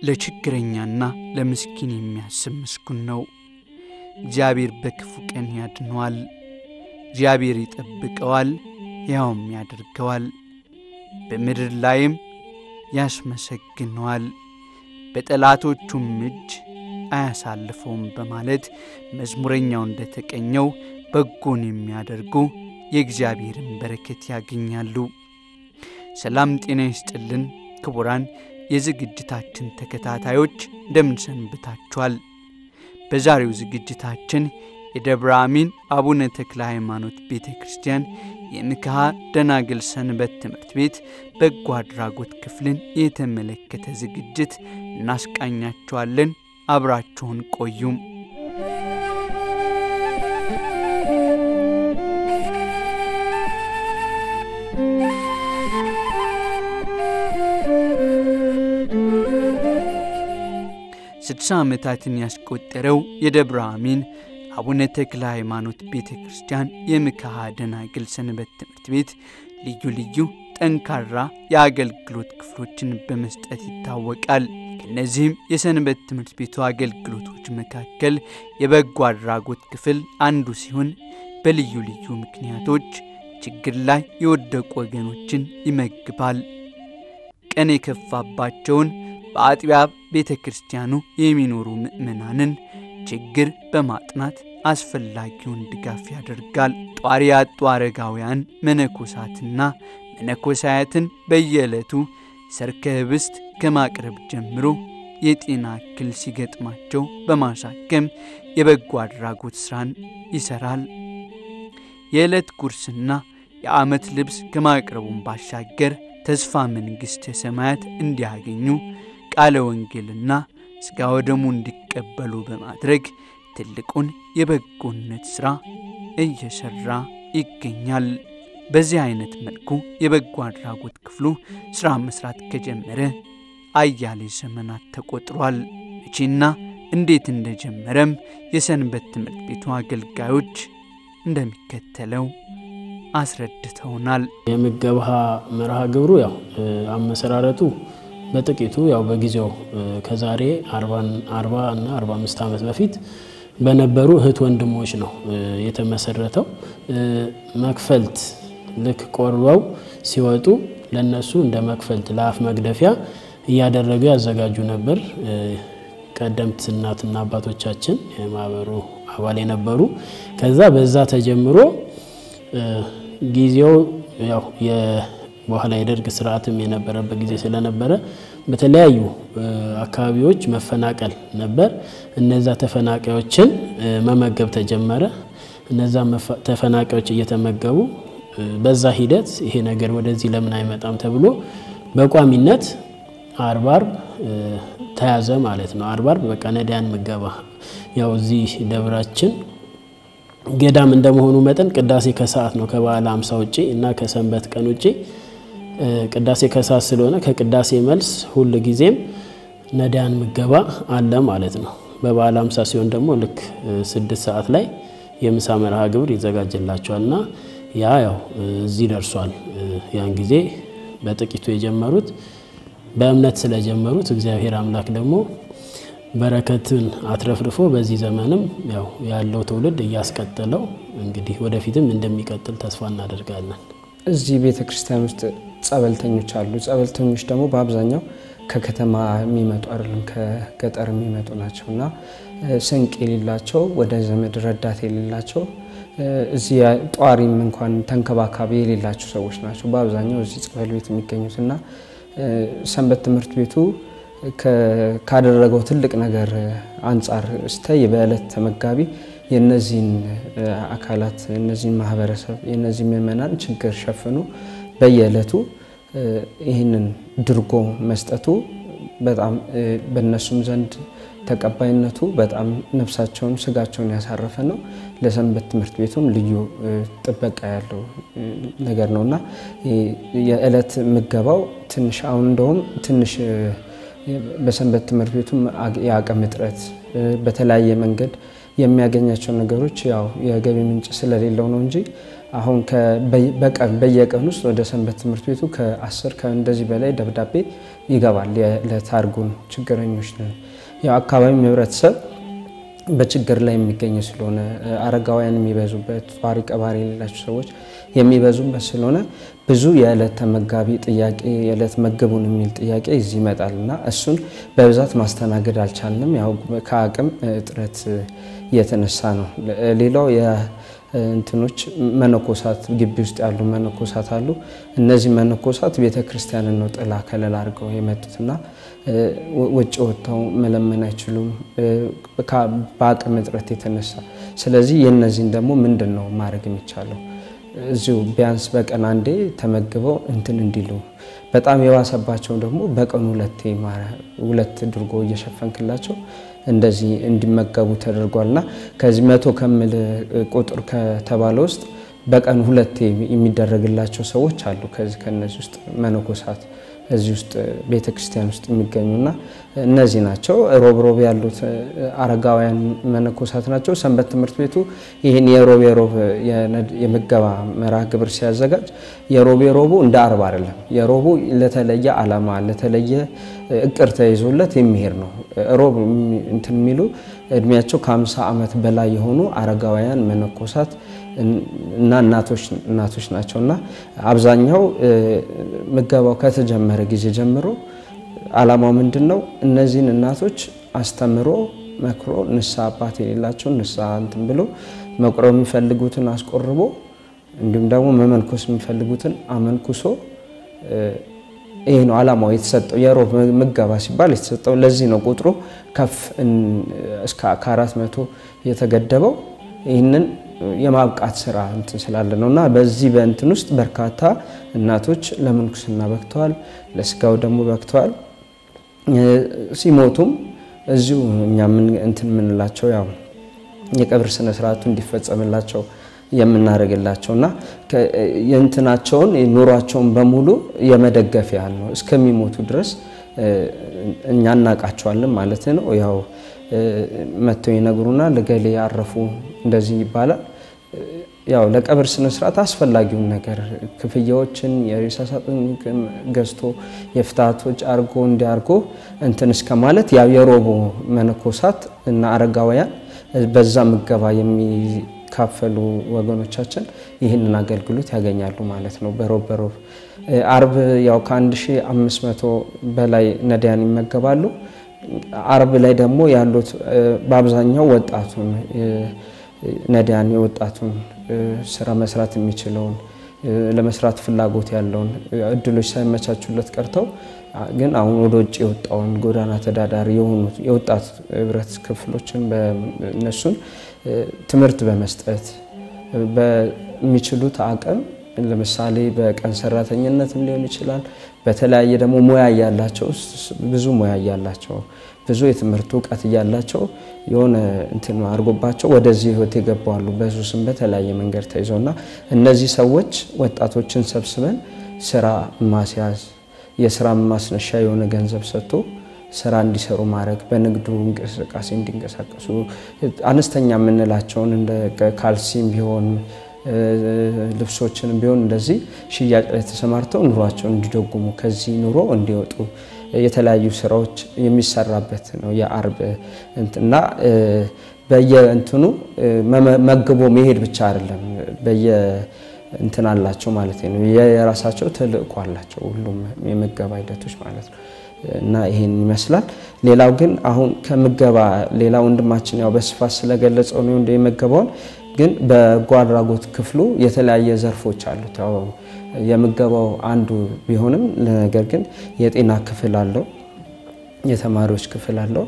ለችግረኛና ለምስኪን የሚያስብ ምስጉን ነው። እግዚአብሔር በክፉ ቀን ያድነዋል። እግዚአብሔር ይጠብቀዋል፣ ያውም ያደርገዋል። በምድር ላይም ያስመሰግነዋል፣ በጠላቶቹም እጅ አያሳልፈውም በማለት መዝሙረኛው እንደተቀኘው በጎን የሚያደርጉ የእግዚአብሔርን በረከት ያገኛሉ። ሰላም ጤና ይስጥልን ክቡራን የዝግጅታችን ተከታታዮች እንደምን ሰንብታችኋል? በዛሬው ዝግጅታችን የደብረ አሚን አቡነ ተክለ ሃይማኖት ቤተ ክርስቲያን የንክሐ ደናግል ሰንበት ትምህርት ቤት በጎ አድራጎት ክፍልን የተመለከተ ዝግጅት እናስቃኛችኋለን። አብራችሁን ቆዩም። ስድሳ ዓመታትን ያስቆጠረው የደብረ አሚን አቡነ ተክለ ሃይማኖት ቤተ ክርስቲያን የንክሐ ደናግል ሰንበት ትምህርት ቤት ልዩ ልዩ ጠንካራ የአገልግሎት ክፍሎችን በመስጠት ይታወቃል። ከእነዚህም የሰንበት ትምህርት ቤቱ አገልግሎቶች መካከል የበጎ አድራጎት ክፍል አንዱ ሲሆን በልዩ ልዩ ምክንያቶች ችግር ላይ የወደቁ ወገኖችን ይመግባል። ቀን የከፋባቸውን በአጥቢያ ቤተ ክርስቲያኑ የሚኖሩ ምዕመናንን ችግር በማጥናት አስፈላጊውን ድጋፍ ያደርጋል። ጧሪ ያጡ አረጋውያን መነኮሳትና መነኮሳያትን በየዕለቱ ሠርከ ኅብስት ከማቅረብ ጀምሮ የጤና እክል ሲገጥማቸው በማሳከም የበጎ አድራጎት ሥራን ይሠራል። የዕለት ጉርስና የዓመት ልብስ ከማቅረቡን ባሻገር ተስፋ መንግሥተ ሰማያት እንዲያገኙ ቃለ ወንጌልና ሥጋ ወደሙ እንዲቀበሉ በማድረግ ትልቁን የበጎነት ሥራ እየሠራ ይገኛል። በዚህ አይነት መልኩ የበጎ አድራጎት ክፍሉ ሥራ መሥራት ከጀመረ አያሌ ዘመናት ተቆጥሯል። መቼና እንዴት እንደጀመረም የሰንበት ትምህርት ቤቱ አገልጋዮች እንደሚከተለው አስረድተውናል። የምገባ መርሃ ግብሩ ያው አመሰራረቱ በጥቂቱ ያው በጊዜው ከዛሬ 40 እና 45 ዓመት በፊት በነበሩ እህት ወንድሞች ነው የተመሰረተው። መክፈልት ልክ ቆርበው ሲወጡ ለነሱ እንደ መክፈልት ለአፍ መግደፊያ እያደረጉ ያዘጋጁ ነበር። ቀደምት እናትና አባቶቻችን የማህበሩ አባል የነበሩ ከዛ በዛ ተጀምሮ ጊዜው ያው በኋላ የደርግ ስርዓትም የነበረበት ጊዜ ስለነበረ በተለያዩ አካባቢዎች መፈናቀል ነበር። እነዛ ተፈናቃዮችን መመገብ ተጀመረ። እነዛ ተፈናቃዮች እየተመገቡ በዛ ሂደት ይሄ ነገር ወደዚህ ለምን አይመጣም ተብሎ በቋሚነት አርብ አርብ ተያዘ ማለት ነው። አርብ አርብ በቃ ነዳያን ምገባ ያው እዚህ ደብራችን ገዳም እንደመሆኑ መጠን ቅዳሴ ከሰዓት ነው ከበዓለ ሃምሳ ውጪ እና ከሰንበት ቀን ውጪ ቅዳሴ ከሰዓት ስለሆነ ከቅዳሴ መልስ ሁል ጊዜም ነዳያን ምገባ አለ ማለት ነው። በበዓለ ሃምሳ ሲሆን ደግሞ ልክ ስድስት ሰዓት ላይ የምሳ መርሃ ግብር ይዘጋጅላቸዋል እና ያ ያው እዚህ ደርሷል። ያን ጊዜ በጥቂቱ የጀመሩት በእምነት ስለጀመሩት እግዚአብሔር አምላክ ደግሞ በረከትን አትረፍርፎ በዚህ ዘመንም ያው ያለው ትውልድ እያስቀጠለው እንግዲህ ወደፊትም እንደሚቀጥል ተስፋ እናደርጋለን። እዚህ ቤተ ክርስቲያን ውስጥ ጸበልተኞች አሉ። ጸበልተኞች ደግሞ በአብዛኛው ከከተማ የሚመጡ አይደለም፣ ከገጠር የሚመጡ ናቸው እና ስንቅ የሌላቸው ወደ ዘመድ ረዳት የሌላቸው እዚህ ጧሪም እንኳን ተንከባካቢ የሌላቸው ሰዎች ናቸው በአብዛኛው እዚህ ጸበል ቤት የሚገኙት እና ሰንበት ትምህርት ቤቱ ካደረገው ትልቅ ነገር አንጻር ስተይ በዕለት ተመጋቢ የነዚህን አካላት የነዚህን ማህበረሰብ የነዚህ ምዕመናን ችግር ሸፍኖ በየዕለቱ ይህንን ድርጎ መስጠቱ በጣም በእነሱም ዘንድ ተቀባይነቱ በጣም ነፍሳቸውን ስጋቸውን ያሳረፈ ነው። ለሰንበት ትምህርት ቤቱም ልዩ ጥበቃ ያለው ነገር ነው እና የዕለት ምገባው ትንሽ አሁን እንደውም ትንሽ በሰንበት ትምህርት ቤቱም የአቅም እጥረት በተለያየ መንገድ የሚያገኛቸው ነገሮች ያው የገቢ ምንጭ ስለሌለው ነው እንጂ አሁን በቀን በየቀን ውስጥ ወደ ሰንበት ትምህርት ቤቱ ከአስር ከእንደዚህ በላይ ደብዳቤ ይገባል። ለታርጉን ችግረኞች ያው አካባቢው ህብረተሰብ በችግር ላይ የሚገኝ ስለሆነ አረጋውያን የሚበዙበት ጧሪ ቀባሪ የሌላቸው ሰዎች የሚበዙበት ስለሆነ ብዙ የዕለት ተመጋቢ ጥያቄ የዕለት መግቡን የሚል ጥያቄ እዚህ ይመጣል እና እሱን በብዛት ማስተናገድ አልቻልንም። ያው ከአቅም እጥረት የተነሳ ነው። ሌላው እንትኖች መነኮሳት ግቢ ውስጥ ያሉ መነኮሳት አሉ። እነዚህ መነኮሳት ቤተ ክርስቲያንን ነው ጥላ ከለላ አድርገው የመጡትና ውጭ ወጥተው መለመን አይችሉም በአቅም እጥረት የተነሳ። ስለዚህ የእነዚህን ደግሞ ምንድን ነው ማድረግ የሚቻለው? እዚሁ ቢያንስ በቀን አንዴ ተመግበው እንትን እንዲሉ በጣም የባሰባቸው ደግሞ በቀን ሁለቴ ሁለት ድርጎ እየሸፈንክላቸው እንደዚህ እንዲመገቡ ተደርጓል። እና ከዚህ መቶ ከምል ቁጥር ከተባለ ውስጥ በቀን ሁለቴ የሚደረግላቸው ሰዎች አሉ። ከዚህ ከነዚህ ውስጥ መነኮሳት እዚህ ውስጥ ቤተ ክርስቲያን ውስጥ የሚገኙና እነዚህ ናቸው። ሮብ ሮብ ያሉት አረጋውያን መነኮሳት ናቸው። ሰንበት ትምህርት ቤቱ ይህን የሮብ የሮብ የምገባ መርሃ ግብር ሲያዘጋጅ የሮብ የሮቡ እንደ አርብ አይደለም። የሮቡ ለተለየ ዓላማ ለተለየ እቅር ተይዞለት የሚሄድ ነው። ሮብ እንትን የሚሉ እድሜያቸው ከ50 ዓመት በላይ የሆኑ አረጋውያን መነኮሳት እና እናቶች ናቸው እና አብዛኛው ምገባው ከተጀመረ ጊዜ ጀምሮ ዓላማው ምንድን ነው? እነዚህን እናቶች አስተምሮ መክሮ ንስሐ አባት የሌላቸው ንስሐ እንትን ብሎ መቁረብ የሚፈልጉትን አስቆርቦ እንዲሁም ደግሞ መመንኮስ የሚፈልጉትን አመንኩሶ ይህ ነው ዓላማው የተሰጠው። የሮብ ምገባ ሲባል የተሰጠው ለዚህ ነው ቁጥሩ ከፍ እስከ ከአራት መቶ የተገደበው ይህንን የማብቃት ስራ እንትን ስላለ ነው እና በዚህ በእንትን ውስጥ በርካታ እናቶች ለምንኩስና በቅተዋል፣ ለስጋው ደግሞ በቅተዋል። ሲሞቱም እዚሁ እኛ እንትን የምንላቸው ያው የቀብር ስነ ስርዓቱ እንዲፈጸምላቸው የምናደርግላቸው እና የእንትናቸውን ኑሯቸውን በሙሉ የመደገፍ ያህል ነው። እስከሚሞቱ ድረስ እኛ እናውቃቸዋለን ማለት ነው። ያው መጥተው ይነግሩናል፣ እገሌ ያረፉ እንደዚህ ይባላል። ያው ለቀብር ስነ ስርዓት አስፈላጊውን ነገር ክፍያዎችን የሬሳ ሳጥን ገዝቶ የፍትሃቶች አርጎ እንዲያርጎ እንትን እስከ ማለት ያው የሮቦ መነኮሳት እና አረጋውያን በዛ ምገባ የሚካፈሉ ወገኖቻችን ይህንን አገልግሎት ያገኛሉ ማለት ነው። በሮብ በሮብ አርብ ያው ከ1500 በላይ ነዳያን ይመገባሉ። አርብ ላይ ደግሞ ያሉት በአብዛኛው ወጣቱን ነዳያን የወጣቱን ስራ መስራት የሚችለውን ለመስራት ፍላጎት ያለውን እድሎች ሳይመቻቹለት ቀርተው ግን አሁን ወደ ውጭ የወጣውን ጎዳና ተዳዳሪ የሆኑት የወጣት ህብረት ክፍሎችን እነሱን ትምህርት በመስጠት በሚችሉት አቅም ለምሳሌ በቀን ሰራተኝነትም ሊሆን ይችላል። በተለያየ ደግሞ ሙያ እያላቸው ብዙ ሙያ እያላቸው ብዙ የትምህርት እውቀት እያላቸው የሆነ እንትን አድርጎባቸው ወደዚህ ህይወት የገባሉ በሱስም በተለያየ መንገድ ተይዘው እና እነዚህ ሰዎች ወጣቶችን ሰብስበን ስራ ማስያዝ የስራ ማስነሻ የሆነ ገንዘብ ሰጥቶ ስራ እንዲሰሩ ማድረግ በንግዱ እንቅስቃሴ እንዲንቀሳቀሱ አነስተኛ የምንላቸውን እንደ ካልሲም ቢሆን ልብሶችን ቢሆን እንደዚህ ሽያጭ ላይ ተሰማርተው ኑሯቸውን እንዲደጉሙ ከዚህ ኑሮ እንዲወጡ የተለያዩ ስራዎች የሚሰራበት ነው የአርብ እና በየእንትኑ መግቦ መሄድ ብቻ አይደለም። በየ እንትን አላቸው ማለት ነው። የራሳቸው ተልእኮ አላቸው ሁሉም የምገባ ሂደቶች ማለት ነው። እና ይሄን ይመስላል። ሌላው ግን አሁን ከምገባ ሌላ ወንድማችን ያው በስፋት ስለገለጸው ነው እንደ የምገባውን ግን በጎ አድራጎት ክፍሉ የተለያየ ዘርፎች አሉት። ያው የምገባው አንዱ ቢሆንም ነገር ግን የጤና ክፍል አለው፣ የተማሪዎች ክፍል አለው።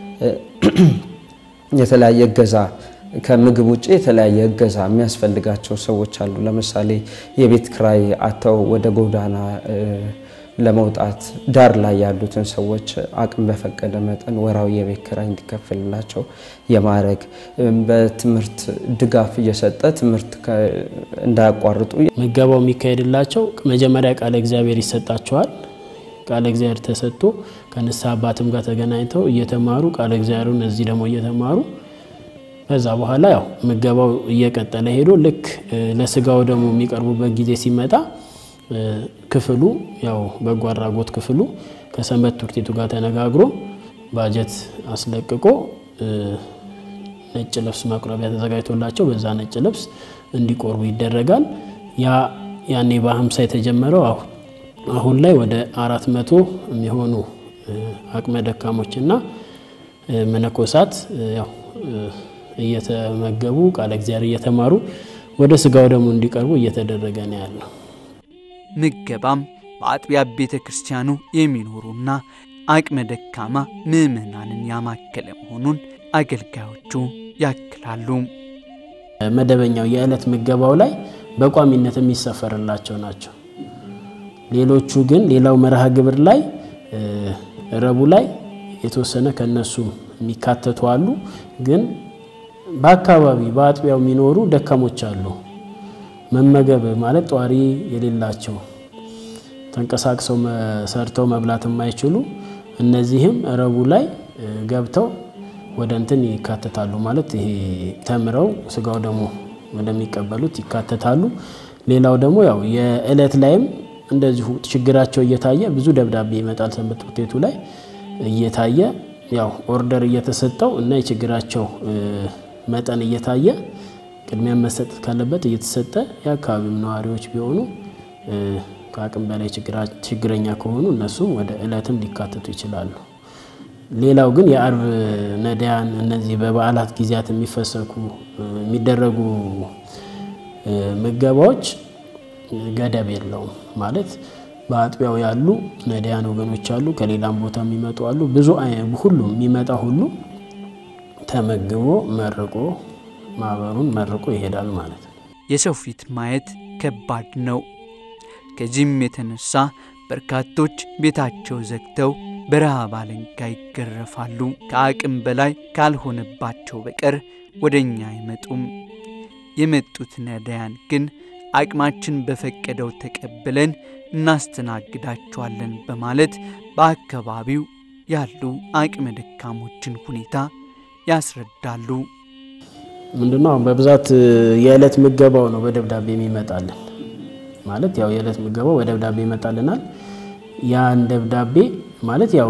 የተለያየ እገዛ ከምግብ ውጭ የተለያየ እገዛ የሚያስፈልጋቸው ሰዎች አሉ። ለምሳሌ የቤት ክራይ አተው ወደ ጎዳና ለመውጣት ዳር ላይ ያሉትን ሰዎች አቅም በፈቀደ መጠን ወራዊ የቤት ክራይ እንዲከፍልላቸው የማድረግ በትምህርት ድጋፍ እየሰጠ ትምህርት እንዳያቋርጡ ምገባው የሚካሄድላቸው መጀመሪያ ቃለ እግዚአብሔር ይሰጣቸዋል። ቃለ እግዚአብሔር ተሰጥቶ ከንስሐ አባትም ጋር ተገናኝተው እየተማሩ ቃለ እግዚአብሔሩን እዚህ ደግሞ እየተማሩ ከዛ በኋላ ያው ምገባው እየቀጠለ ሄዶ ልክ ለስጋው ደግሞ የሚቀርቡበት ጊዜ ሲመጣ ክፍሉ ያው በጎ አድራጎት ክፍሉ ከሰንበት ትምህርት ቤቱ ጋር ተነጋግሮ ባጀት አስለቅቆ ነጭ ልብስ መቁረቢያ ተዘጋጅቶላቸው በዛ ነጭ ልብስ እንዲቆርቡ ይደረጋል። ያ ያኔ በሀምሳ የተጀመረው አሁን ላይ ወደ አራት መቶ የሚሆኑ አቅመ ደካሞችና መነኮሳት ያው እየተመገቡ ቃለ እግዚአብሔር እየተማሩ ወደ ስጋው ደግሞ እንዲቀርቡ እየተደረገ ነው ያለው። ምገባም በአጥቢያ ቤተ ክርስቲያኑ የሚኖሩና አቅመ ደካማ ምዕመናንን ያማከለ መሆኑን አገልጋዮቹ ያክላሉ። መደበኛው የዕለት ምገባው ላይ በቋሚነት የሚሰፈርላቸው ናቸው። ሌሎቹ ግን ሌላው መርሃ ግብር ላይ ረቡ ላይ የተወሰነ ከነሱ የሚካተቱ አሉ። ግን በአካባቢ በአጥቢያው የሚኖሩ ደካሞች አሉ። መመገብ ማለት ጧሪ የሌላቸው ተንቀሳቅሰው ሰርተው መብላት የማይችሉ እነዚህም ረቡ ላይ ገብተው ወደ እንትን ይካተታሉ። ማለት ይሄ ተምረው ስጋው ደግሞ ወደሚቀበሉት ይካተታሉ። ሌላው ደግሞ ያው የእለት ላይም እንደዚሁ ችግራቸው እየታየ ብዙ ደብዳቤ ይመጣል ሰንበት ትምህርት ቤቱ ላይ እየታየ ያው ኦርደር እየተሰጠው እና የችግራቸው መጠን እየታየ ቅድሚያ መሰጠት ካለበት እየተሰጠ የአካባቢው ነዋሪዎች ቢሆኑ ከአቅም በላይ ችግረኛ ከሆኑ እነሱም ወደ እለትም ሊካተቱ ይችላሉ። ሌላው ግን የአርብ ነዳያን እነዚህ በበዓላት ጊዜያት የሚፈሰኩ የሚደረጉ ምገባዎች ገደብ የለውም። ማለት በአጥቢያው ያሉ ነዳያን ወገኖች አሉ፣ ከሌላም ቦታ የሚመጡ አሉ። ብዙ ሁሉም የሚመጣ ሁሉ ተመግቦ መርቆ ማህበሩን መርቆ ይሄዳል ማለት ነው። የሰው ፊት ማየት ከባድ ነው። ከዚህም የተነሳ በርካቶች ቤታቸው ዘግተው በረሃብ አለንጋ ይገረፋሉ። ከአቅም በላይ ካልሆነባቸው በቀር ወደ እኛ አይመጡም። የመጡት ነዳያን ግን አቅማችን በፈቀደው ተቀብለን እናስተናግዳቸዋለን በማለት በአካባቢው ያሉ አቅመ ደካሞችን ሁኔታ ያስረዳሉ። ምንድነው አሁን በብዛት የዕለት ምገባው ነው በደብዳቤ የሚመጣልን። ማለት ያው የዕለት ምገባው በደብዳቤ ይመጣልናል። ያን ደብዳቤ ማለት ያው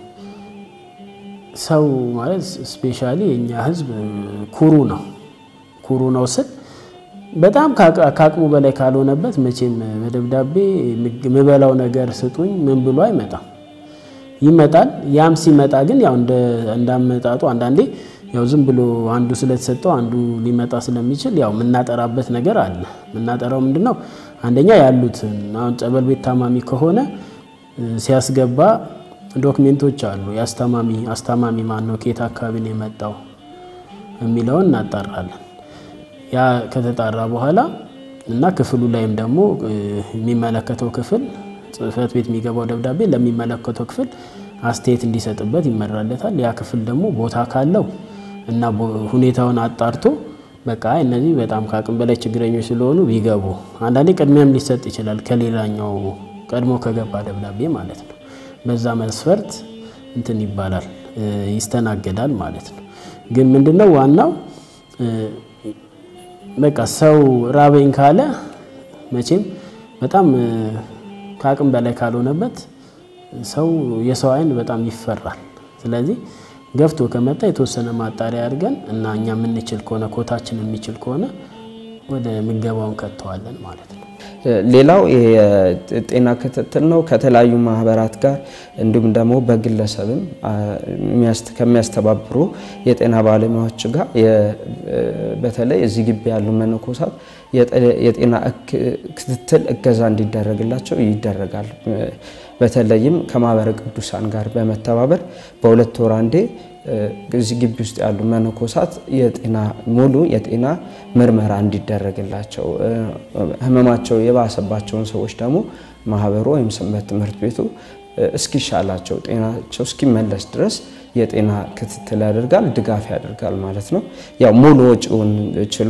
ሰው ማለት ስፔሻሊ የእኛ ሕዝብ ኩሩ ነው። ኩሩ ነው ስል በጣም ከአቅሙ በላይ ካልሆነበት መቼም በደብዳቤ የምበላው ነገር ስጡኝ ምን ብሎ አይመጣም። ይመጣል። ያም ሲመጣ ግን ያው እንዳመጣጡ አንዳንዴ ያው ዝም ብሎ አንዱ ስለተሰጠው አንዱ ሊመጣ ስለሚችል ያው የምናጠራበት ነገር አለ። የምናጠራው ምንድን ነው? አንደኛ ያሉትን አሁን ጸበል ቤት ታማሚ ከሆነ ሲያስገባ ዶክሜንቶች አሉ። የአስታማሚ አስታማሚ ማን ነው፣ ከየት አካባቢ ነው የመጣው የሚለውን እናጣራለን። ያ ከተጣራ በኋላ እና ክፍሉ ላይም ደግሞ የሚመለከተው ክፍል ጽሕፈት ቤት የሚገባው ደብዳቤ ለሚመለከተው ክፍል አስተያየት እንዲሰጥበት ይመራለታል። ያ ክፍል ደግሞ ቦታ ካለው እና ሁኔታውን አጣርቶ በቃ እነዚህ በጣም ከአቅም በላይ ችግረኞች ስለሆኑ ቢገቡ፣ አንዳንዴ ቅድሚያም ሊሰጥ ይችላል ከሌላኛው ቀድሞ ከገባ ደብዳቤ ማለት ነው። በዛ መስፈርት እንትን ይባላል ይስተናገዳል ማለት ነው። ግን ምንድነው ዋናው በቃ ሰው ራበኝ ካለ መቼም በጣም ከአቅም በላይ ካልሆነበት ሰው የሰው ዓይን በጣም ይፈራል። ስለዚህ ገፍቶ ከመጣ የተወሰነ ማጣሪያ አድርገን እና እኛ የምንችል ከሆነ ኮታችን የሚችል ከሆነ ወደ ምገባውን ከተዋለን ማለት ነው። ሌላው የጤና ክትትል ነው። ከተለያዩ ማህበራት ጋር እንዲሁም ደግሞ በግለሰብም ከሚያስተባብሩ የጤና ባለሙያዎች ጋር በተለይ እዚህ ግቢ ያሉ መነኮሳት የጤና ክትትል እገዛ እንዲደረግላቸው ይደረጋል። በተለይም ከማህበረ ቅዱሳን ጋር በመተባበር በሁለት ወር አንዴ እዚህ ግቢ ውስጥ ያሉ መነኮሳት የጤና ሙሉ የጤና ምርመራ እንዲደረግላቸው ህመማቸው የባሰባቸውን ሰዎች ደግሞ ማህበሩ ወይም ሰንበት ትምህርት ቤቱ እስኪሻላቸው ጤናቸው እስኪመለስ ድረስ የጤና ክትትል ያደርጋል፣ ድጋፍ ያደርጋል ማለት ነው። ያው ሙሉ ወጪውን ችሎ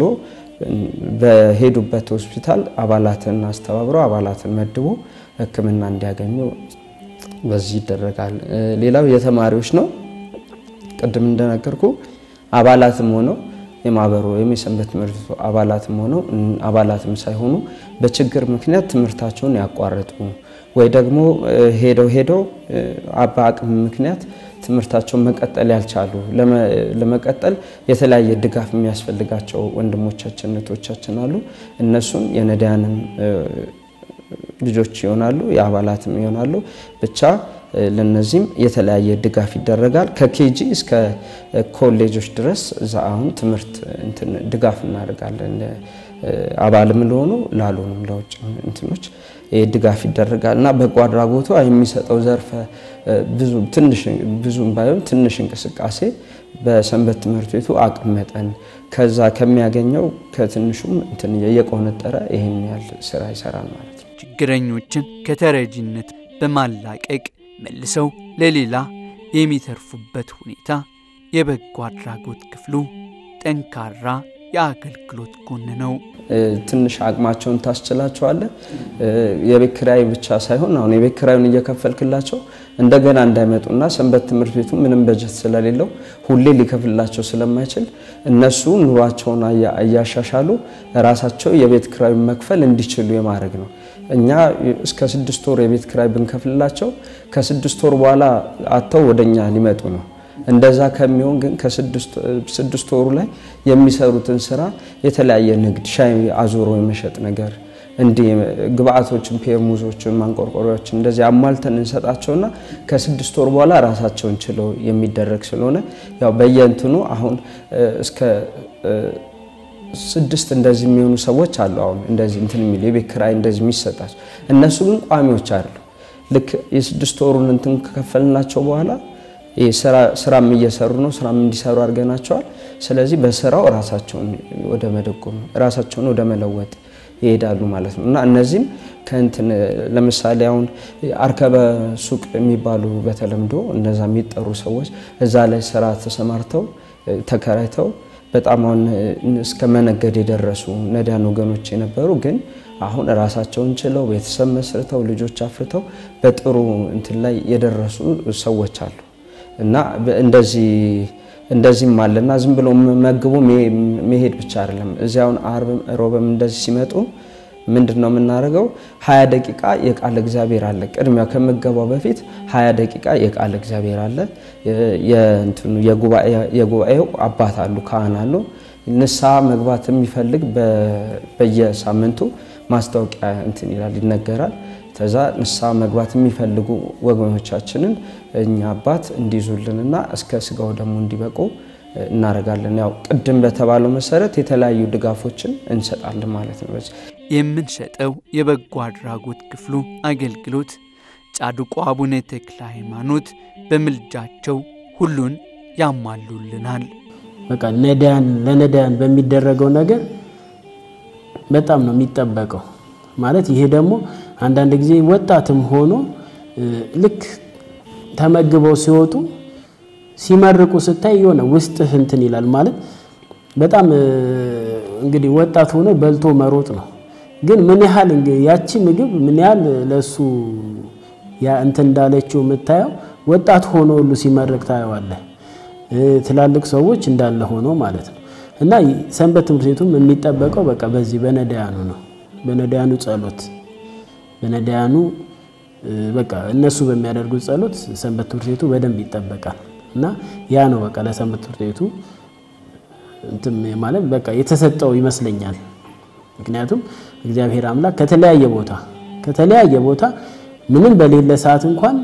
በሄዱበት ሆስፒታል አባላትን አስተባብረው አባላትን መድቦ ሕክምና እንዲያገኙ በዚህ ይደረጋል። ሌላው የተማሪዎች ነው። ቅድም እንደነገርኩ አባላትም ሆነው የማህበሩ ወይም የሰንበት ትምህርት ቤቱ አባላትም ሆነው አባላትም ሳይሆኑ በችግር ምክንያት ትምህርታቸውን ያቋረጡ ወይ ደግሞ ሄደው ሄደው በአቅም ምክንያት ትምህርታቸውን መቀጠል ያልቻሉ ለመቀጠል የተለያየ ድጋፍ የሚያስፈልጋቸው ወንድሞቻችን እህቶቻችን አሉ። እነሱም የነዳያንም ልጆች ይሆናሉ፣ የአባላትም ይሆናሉ። ብቻ ለነዚህም የተለያየ ድጋፍ ይደረጋል። ከኬጂ እስከ ኮሌጆች ድረስ እዛ አሁን ትምህርት ድጋፍ እናደርጋለን። አባልም ለሆኑ ላልሆኑም ለውጭ እንትኖች ድጋፍ ይደረጋል እና በጎ አድራጎቱ የሚሰጠው ዘርፈ ብዙ ትንሽ ብዙም ባይሆን ትንሽ እንቅስቃሴ በሰንበት ትምህርት ቤቱ አቅም መጠን ከዛ ከሚያገኘው ከትንሹም እንትን እየቆነጠረ ይህን ያህል ስራ ይሰራል ማለት ነው። ችግረኞችን ከተረጂነት በማላቀቅ መልሰው ለሌላ የሚተርፉበት ሁኔታ የበጎ አድራጎት ክፍሉ ጠንካራ የአገልግሎት ጎን ነው። ትንሽ አቅማቸውን ታስችላቸዋለ። የቤት ኪራይ ብቻ ሳይሆን አሁን የቤት ኪራዩን እየከፈልክላቸው እንደገና እንዳይመጡና ሰንበት ትምህርት ቤቱ ምንም በጀት ስለሌለው ሁሌ ሊከፍልላቸው ስለማይችል እነሱ ኑሯቸውን እያሻሻሉ ራሳቸው የቤት ኪራዩን መክፈል እንዲችሉ የማድረግ ነው። እኛ እስከ ስድስት ወር የቤት ኪራይ ብንከፍልላቸው ከስድስት ወር በኋላ አጥተው ወደኛ ሊመጡ ነው። እንደዛ ከሚሆን ግን ከስድስት ወሩ ላይ የሚሰሩትን ስራ የተለያየ ንግድ ሻይ አዙሮ የመሸጥ ነገር እንዲህ ግብአቶችን፣ ፔርሙዞችን፣ ማንቆርቆሪያዎችን እንደዚህ አሟልተን እንሰጣቸውና ከስድስት ወር በኋላ ራሳቸውን ችለው የሚደረግ ስለሆነ ያው በየእንትኑ አሁን እስከ ስድስት እንደዚህ የሚሆኑ ሰዎች አሉ። አሁን እንደዚህ እንትን የሚሉ የቤት ኪራይ እንደዚህ የሚሰጣቸው እነሱ ግን ቋሚዎች አይደሉም። ልክ የስድስት ወሩን እንትን ከከፈልናቸው በኋላ ስራም እየሰሩ ነው። ስራም እንዲሰሩ አድርገናቸዋል። ስለዚህ በስራው ራሳቸውን ወደ መደጎም ራሳቸውን ወደ መለወጥ ይሄዳሉ ማለት ነው እና እነዚህም ከእንትን ለምሳሌ አሁን አርከበ ሱቅ የሚባሉ በተለምዶ እነዛ የሚጠሩ ሰዎች እዛ ላይ ስራ ተሰማርተው ተከራይተው በጣም አሁን እስከ መነገድ የደረሱ ነዳያን ወገኖች የነበሩ ግን አሁን ራሳቸውን ችለው ቤተሰብ መስርተው ልጆች አፍርተው በጥሩ እንትን ላይ የደረሱ ሰዎች አሉ እና እንደዚህ እንደዚህም አለና ዝም ብሎ መግቦ መሄድ ብቻ አይደለም። እዚያውን አርብ ሮብም እንደዚህ ሲመጡ ምንድን ነው የምናደርገው? ሀያ ደቂቃ የቃል እግዚአብሔር አለ። ቅድሚያ ከምገባው በፊት ሀያ ደቂቃ የቃል እግዚአብሔር አለ። የእንትኑ የጉባኤው አባት አሉ፣ ካህን አሉ። ንስሐ መግባት የሚፈልግ በየሳምንቱ ማስታወቂያ እንትን ይላል ይነገራል። ከዛ ንስሐ መግባት የሚፈልጉ ወገኖቻችንን እኛ አባት እንዲይዙልንና እስከ ስጋው ደግሞ እንዲበቁ እናደርጋለን። ያው ቅድም በተባለው መሰረት የተለያዩ ድጋፎችን እንሰጣለን ማለት ነው። በዚህ የምንሰጠው የበጎ አድራጎት ክፍሉ አገልግሎት ጻድቁ አቡነ ተክለ ሃይማኖት በምልጃቸው ሁሉን ያሟሉልናል። በቃ ነዳያን ለነዳያን በሚደረገው ነገር በጣም ነው የሚጠበቀው። ማለት ይሄ ደግሞ አንዳንድ ጊዜ ወጣትም ሆኖ ልክ ተመግበው ሲወጡ ሲመርቁ ስታይ የሆነ ውስጥህ እንትን ይላል። ማለት በጣም እንግዲህ ወጣት ሆኖ በልቶ መሮጥ ነው። ግን ምን ያህል ያቺ ምግብ ምን ያህል ለሱ ያ እንትን እንዳለችው የምታየው ወጣት ሆኖ ሁሉ ሲመርቅ ታየዋለህ። ትላልቅ ሰዎች እንዳለ ሆኖ ማለት ነው። እና ሰንበት ትምህርት ቤቱም የሚጠበቀው በቃ በዚህ በነዳያኑ ነው። በነዳያኑ ጸሎት በነዳያኑ በቃ እነሱ በሚያደርጉት ጸሎት ሰንበት ትምህርት ቤቱ በደንብ ይጠበቃል። እና ያ ነው በቃ ለሰንበት ትምህርት ቤቱ እንትን ማለት በቃ የተሰጠው ይመስለኛል። ምክንያቱም እግዚአብሔር አምላክ ከተለያየ ቦታ ከተለያየ ቦታ ምንም በሌለ ሰዓት እንኳን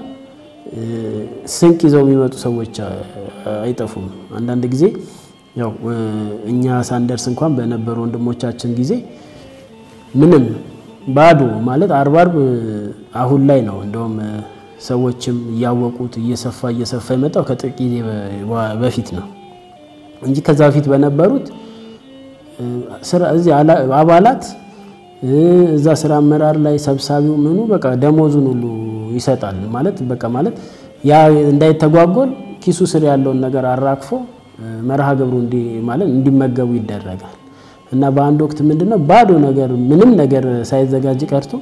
ስንቅ ይዘው የሚመጡ ሰዎች አይጠፉም። አንዳንድ ጊዜ ያው እኛ ሳንደርስ እንኳን በነበሩ ወንድሞቻችን ጊዜ ምንም ባዶ ማለት አርብ አርብ አሁን ላይ ነው እንደውም ሰዎችም እያወቁት እየሰፋ እየሰፋ የመጣው ከጥቂት ጊዜ በፊት ነው እንጂ ከዛ በፊት በነበሩት እዚህ አባላት እዛ ስራ አመራር ላይ ሰብሳቢው ምኑ በቃ ደሞዙን ሁሉ ይሰጣል። ማለት በቃ ማለት ያ እንዳይተጓጎል ኪሱ ስር ያለውን ነገር አራግፎ መርሃ ግብሩ ማለት እንዲመገቡ ይደረጋል። እና በአንድ ወቅት ምንድነው ባዶ ነገር ምንም ነገር ሳይዘጋጅ ቀርቶ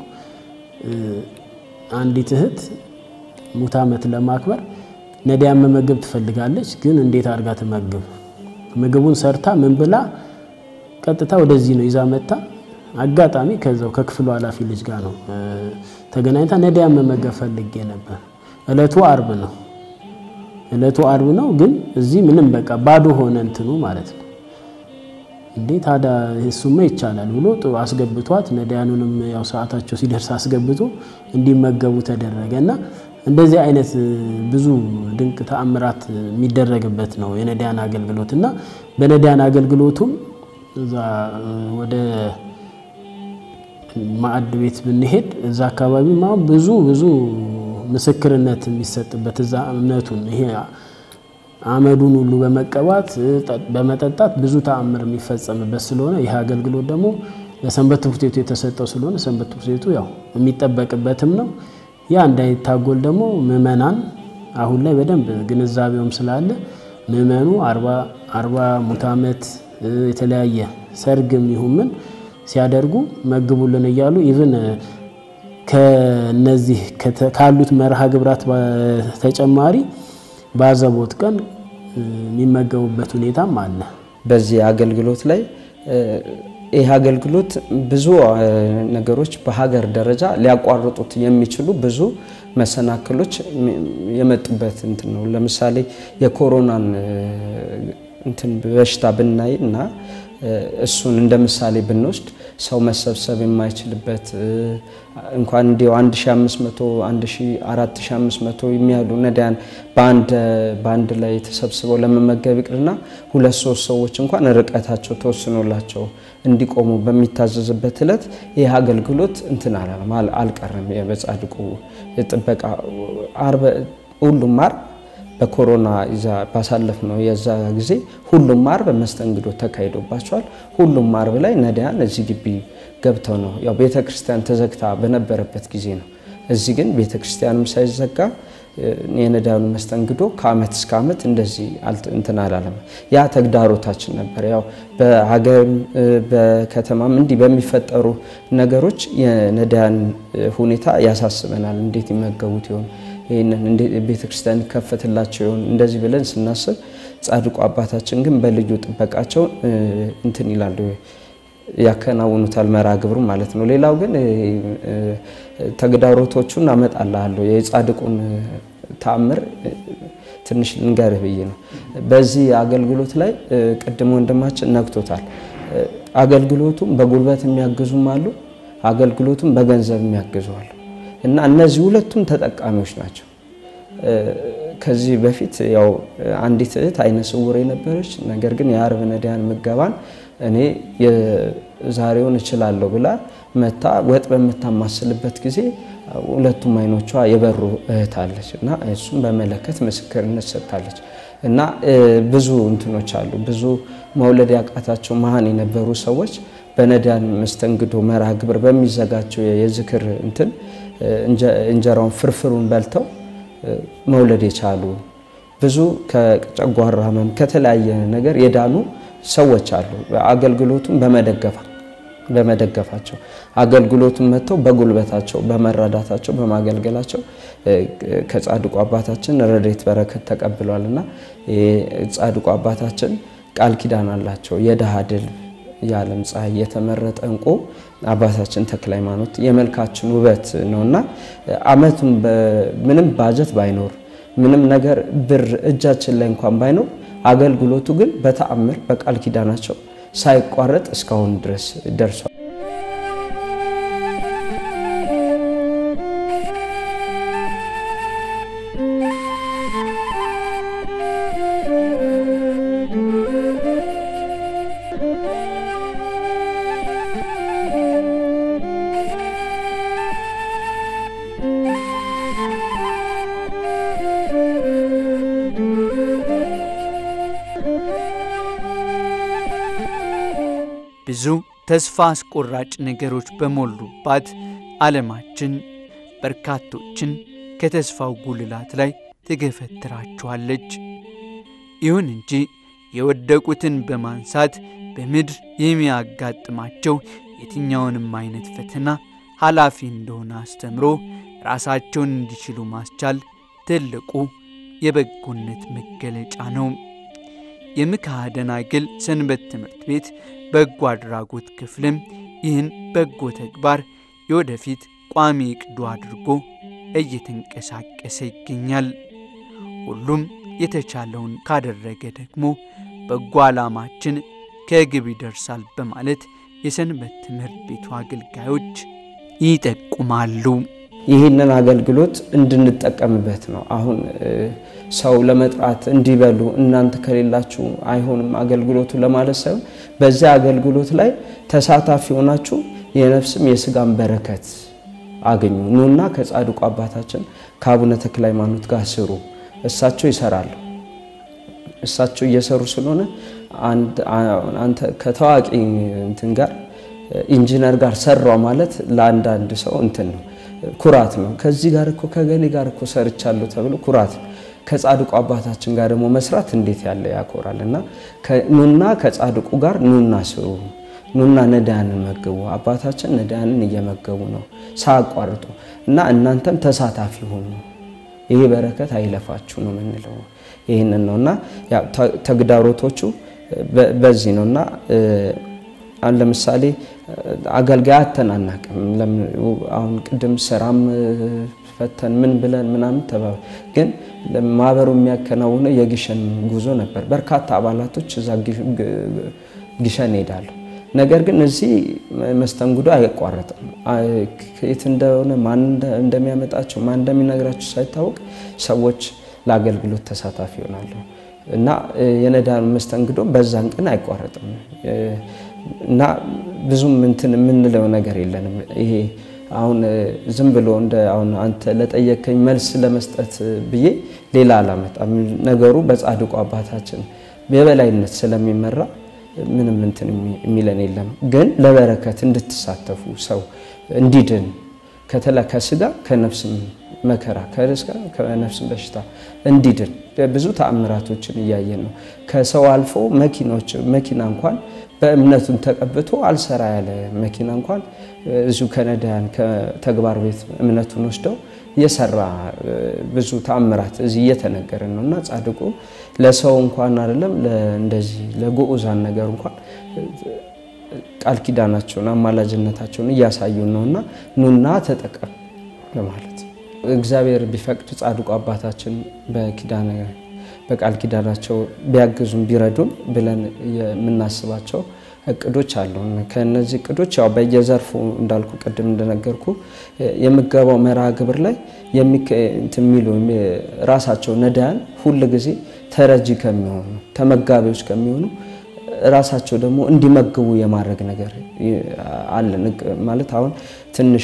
አንዲት እህት ሙት ዓመት ለማክበር ነዳያን መመገብ ትፈልጋለች። ግን እንዴት አድርጋ ትመግብ? ምግቡን ሰርታ ምን ብላ ቀጥታ ወደዚህ ነው ይዛ መጣ። አጋጣሚ ከዛው ከክፍሉ ኃላፊ ልጅ ጋር ነው ተገናኝታ ነዳያን መመገብ ፈልጌ ነበር። እለቱ አርብ ነው እለቱ አርብ ነው፣ ግን እዚህ ምንም በቃ ባዶ ሆነ እንትኑ ማለት ነው። እንዴ ታዲያ እሱማ ይቻላል ብሎ ጥሩ አስገብቷት ነዳያኑንም ያው ሰዓታቸው ሲደርስ አስገብቶ እንዲመገቡ ተደረገ እና እንደዚህ አይነት ብዙ ድንቅ ተአምራት የሚደረግበት ነው የነዳያን አገልግሎት እና በነዳያን አገልግሎቱም እዛ ወደ ማዕድ ቤት ብንሄድ እዛ አካባቢ ብዙ ብዙ ምስክርነት የሚሰጥበት እዛ እምነቱን ይሄ አመዱን ሁሉ በመቀባት በመጠጣት ብዙ ተአምር የሚፈጸምበት ስለሆነ ይህ አገልግሎት ደግሞ ለሰንበት ትምህርት ቤቱ የተሰጠው ስለሆነ ሰንበት ትምህርት ቤቱ ያው የሚጠበቅበትም ነው። ያ እንዳይታጎል ደግሞ ምእመናን አሁን ላይ በደንብ ግንዛቤውም ስላለ ምእመኑ አርባ ሙት ዓመት የተለያየ ሰርግም ይሁን ምን ሲያደርጉ መግቡልን እያሉ ኢቭን ከነዚህ ካሉት መርሃ ግብራት በተጨማሪ በአዘቦት ቀን የሚመገቡበት ሁኔታም አለ። በዚህ አገልግሎት ላይ ይህ አገልግሎት ብዙ ነገሮች በሀገር ደረጃ ሊያቋርጡት የሚችሉ ብዙ መሰናክሎች የመጡበት እንትን ነው። ለምሳሌ የኮሮናን እንትን በሽታ ብናይ እና እሱን እንደ ምሳሌ ብንወስድ ሰው መሰብሰብ የማይችልበት እንኳን እንዲያው 1500 4500 የሚያሉ ነዳያን በአንድ ላይ ተሰብስበው ለመመገብ ይቅርና ሁለት ሶስት ሰዎች እንኳን ርቀታቸው ተወስኖላቸው እንዲቆሙ በሚታዘዝበት እለት ይህ አገልግሎት እንትን አላለም አልቀረም። በጻድቁ ጥበቃ ሁሉም ዓርብ በኮሮና ባሳለፍ ነው የዛ ጊዜ ሁሉም ዓርብ መስተንግዶ ተካሂዶባቸዋል። ሁሉም ዓርብ ላይ ነዳያን እዚህ ግቢ ገብተው ነው ያው ቤተ ክርስቲያን ተዘግታ በነበረበት ጊዜ ነው። እዚህ ግን ቤተ ክርስቲያንም ሳይዘጋ የነዳያኑ መስተንግዶ ከአመት እስከ አመት እንደዚህ እንትን አላለም። ያ ተግዳሮታችን ነበር። ያው በሀገርም በከተማም እንዲህ በሚፈጠሩ ነገሮች የነዳያን ሁኔታ ያሳስበናል። እንዴት ይመገቡት ይሆን ይህንን ቤተ ክርስቲያን ይከፈትላቸው ይሆን እንደዚህ ብለን ስናስብ ጻድቁ አባታችን ግን በልዩ ጥበቃቸው እንትን ይላሉ ያከናውኑታል መርሃ ግብሩ ማለት ነው። ሌላው ግን ተግዳሮቶቹን አመጣልሃለሁ የጻድቁን ተአምር ትንሽ ልንገርህ ብዬ ነው። በዚህ አገልግሎት ላይ ቅድም ወንድማችን ነግቶታል። አገልግሎቱም በጉልበት የሚያግዙም አሉ፣ አገልግሎቱም በገንዘብ የሚያግዙ አሉ እና እነዚህ ሁለቱም ተጠቃሚዎች ናቸው። ከዚህ በፊት ያው አንዲት እህት አይነ ስውር የነበረች ነገር ግን የዓርብ ነዳያን ምገባን እኔ የዛሬውን እችላለሁ ብላ መታ ወጥ በምታማስልበት ጊዜ ሁለቱም አይኖቿ የበሩ እህት አለች እና እሱም በመለከት ምስክርነት ሰጥታለች። እና ብዙ እንትኖች አሉ። ብዙ መውለድ ያቃታቸው መሀን የነበሩ ሰዎች በነዳያን መስተንግዶ መርሃ ግብር በሚዘጋቸው የዝክር እንትን እንጀራውን ፍርፍሩን በልተው መውለድ የቻሉ ብዙ ከጨጓራ ህመም ከተለያየ ነገር የዳኑ ሰዎች አሉ። አገልግሎቱን በመደገፋ በመደገፋቸው አገልግሎቱን መጥተው በጉልበታቸው በመረዳታቸው በማገልገላቸው ከጻድቁ አባታችን ረድኤት በረከት ተቀብሏል እና ጻድቁ አባታችን ቃል ኪዳን አላቸው። የድሃ ድል የዓለም ፀሐይ የተመረጠ እንቁ አባታችን ተክለ ሃይማኖት የመልካችን ውበት ነውና ዓመቱን ምንም ባጀት ባይኖር ምንም ነገር ብር እጃችን ላይ እንኳን ባይኖር አገልግሎቱ ግን በተአምር በቃል ኪዳናቸው ሳይቋረጥ እስካሁን ድረስ ደርሷል። ብዙ ተስፋ አስቆራጭ ነገሮች በሞሉባት ዓለማችን በርካቶችን ከተስፋው ጉልላት ላይ ትገፈትራቸዋለች። ይሁን እንጂ የወደቁትን በማንሳት በምድር የሚያጋጥማቸው የትኛውንም አይነት ፈተና ኃላፊ እንደሆነ አስተምሮ ራሳቸውን እንዲችሉ ማስቻል ትልቁ የበጎነት መገለጫ ነው። የምክሐ ደናግል ሰንበት ትምህርት ቤት በጎ አድራጎት ክፍልም ይህን በጎ ተግባር የወደፊት ቋሚ ዕቅዱ አድርጎ እየተንቀሳቀሰ ይገኛል። ሁሉም የተቻለውን ካደረገ ደግሞ በጎ ዓላማችን ከግብ ይደርሳል በማለት የሰንበት ትምህርት ቤቱ አገልጋዮች ይጠቁማሉ። ይህንን አገልግሎት እንድንጠቀምበት ነው። አሁን ሰው ለመጥራት እንዲበሉ እናንተ ከሌላችሁ አይሆንም አገልግሎቱ ለማለት ሳይሆን በዚያ አገልግሎት ላይ ተሳታፊ ሆናችሁ የነፍስም የስጋም በረከት አገኙ። ኑና ከጻድቁ አባታችን ከአቡነ ተክለ ሃይማኖት ጋር ስሩ። እሳቸው ይሰራሉ። እሳቸው እየሰሩ ስለሆነ አንተ ከታዋቂ እንትን ጋር ኢንጂነር ጋር ሰራው ማለት ለአንዳንድ ሰው እንትን ነው፣ ኩራት ነው። ከዚህ ጋር እኮ ከገሌ ጋር እኮ ሰርቻለሁ ተብሎ ኩራት ነው። ከጻድቁ አባታችን ጋር ደግሞ መስራት እንዴት ያለ ያኮራል። እና ኑና ከጻድቁ ጋር ኑና ስሩ፣ ኑና ነዳያንን መግቡ። አባታችን ነዳያንን እየመገቡ ነው ሳያቋርጡ እና እናንተም ተሳታፊ ሆኑ። ይሄ በረከት አይለፋችሁ ነው የምንለው። ይህንን ነው እና ተግዳሮቶቹ በዚህ ነው እና አሁን ለምሳሌ አገልጋይ አተናናቅም። አሁን ቅድም ስራም ፈተን ምን ብለን ምናምን ተባባ ግን ማህበሩ የሚያከናውነው የግሸን ጉዞ ነበር። በርካታ አባላቶች እዛ ግሸን ይሄዳሉ። ነገር ግን እዚህ መስተንግዶ አይቋረጥም። የት እንደሆነ ማን እንደሚያመጣቸው ማን እንደሚነግራቸው ሳይታወቅ ሰዎች ለአገልግሎት ተሳታፊ ይሆናሉ እና የነዳያን መስተንግዶ በዛን ቀን አይቋረጥም እና ብዙም እንትን የምንለው ነገር የለንም። ይሄ አሁን ዝም ብሎ እንደ አሁን አንተ ለጠየከኝ መልስ ለመስጠት ብዬ ሌላ አላመጣም። ነገሩ በጻድቁ አባታችን የበላይነት ስለሚመራ ምንም እንትን የሚለን የለም። ግን ለበረከት እንድትሳተፉ ሰው እንዲድን ከተላ ከስጋ ከነፍስም መከራ ከስጋ ከነፍስም በሽታ እንዲድን ብዙ ተአምራቶችን እያየን ነው። ከሰው አልፎ መኪናዎች መኪና እንኳን በእምነቱን ተቀብቶ አልሰራ ያለ መኪና እንኳን እዚሁ ከነዳያን ከተግባር ቤት እምነቱን ወስደው የሰራ ብዙ ተአምራት እዚህ እየተነገረን ነው እና ጻድቁ ለሰው እንኳን አይደለም እንደዚህ ለግዑዛን ነገር እንኳን ቃል ኪዳናቸውን አማላጅነታቸውን እያሳዩን ነው እና ኑና ተጠቀም ለማለት እግዚአብሔር ቢፈቅድ ጻድቁ አባታችን በኪዳነ በቃል ኪዳናቸው ቢያግዙን ቢረዱን ብለን የምናስባቸው እቅዶች አሉ። ከነዚህ እቅዶች ያው በየዘርፉ እንዳልኩ ቅድም እንደነገርኩ የምገባው መርሃ ግብር ላይ የሚሉ ራሳቸው ነዳያን ሁል ጊዜ ተረጂ ከሚሆኑ ተመጋቢዎች ከሚሆኑ ራሳቸው ደግሞ እንዲመግቡ የማድረግ ነገር አለን። ማለት አሁን ትንሽ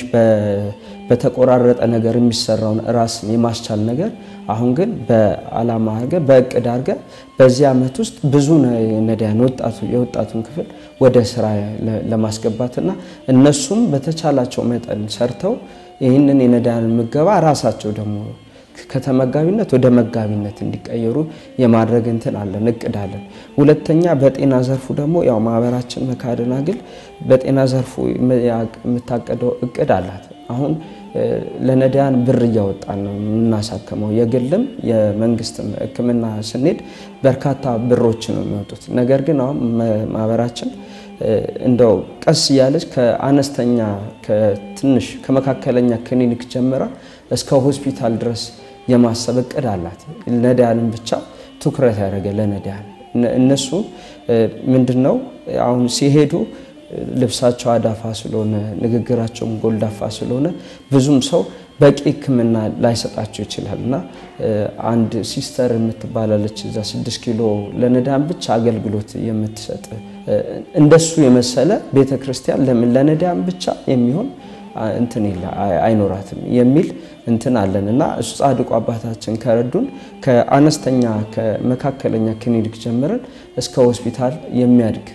በተቆራረጠ ነገር የሚሰራውን ራስን የማስቻል ነገር አሁን ግን በዓላማ አድርገ በእቅድ አድርገ በዚህ ዓመት ውስጥ ብዙ ነዳያን የወጣቱን ክፍል ወደ ስራ ለማስገባትና እነሱም በተቻላቸው መጠን ሰርተው ይህንን የነዳያን ምገባ ራሳቸው ደግሞ ከተመጋቢነት ወደ መጋቢነት እንዲቀየሩ የማድረግ እንትን አለን እቅድ አለን። ሁለተኛ በጤና ዘርፉ ደግሞ ያው ማህበራችን መክሐ ደናግል በጤና ዘርፉ የምታቀደው እቅድ አላት። አሁን ለነዳያን ብር እያወጣን ነው የምናሳክመው። የግልም የመንግስትም ሕክምና ስንሄድ በርካታ ብሮች ነው የሚወጡት። ነገር ግን አሁን ማህበራችን እንደው ቀስ እያለች ከአነስተኛ ከትንሽ ከመካከለኛ ክሊኒክ ጀምራ እስከ ሆስፒታል ድረስ የማሰብ እቅድ አላት። ነዳያንን ብቻ ትኩረት ያደረገ ለነዳያን እነሱ ምንድን ነው አሁን ሲሄዱ ልብሳቸው አዳፋ ስለሆነ ንግግራቸውም ጎልዳፋ ስለሆነ ብዙም ሰው በቂ ሕክምና ላይሰጣቸው ይችላል እና አንድ ሲስተር የምትባላለች እዛ ስድስት ኪሎ ለነዳያን ብቻ አገልግሎት የምትሰጥ እንደሱ የመሰለ ቤተ ክርስቲያን ለምን ለነዳያን ብቻ የሚሆን እንትን አይኖራትም የሚል እንትን አለን እና እሱ ጻድቁ አባታችን ከረዱን ከአነስተኛ ከመካከለኛ ክሊኒክ ጀምረን እስከ ሆስፒታል የሚያድግ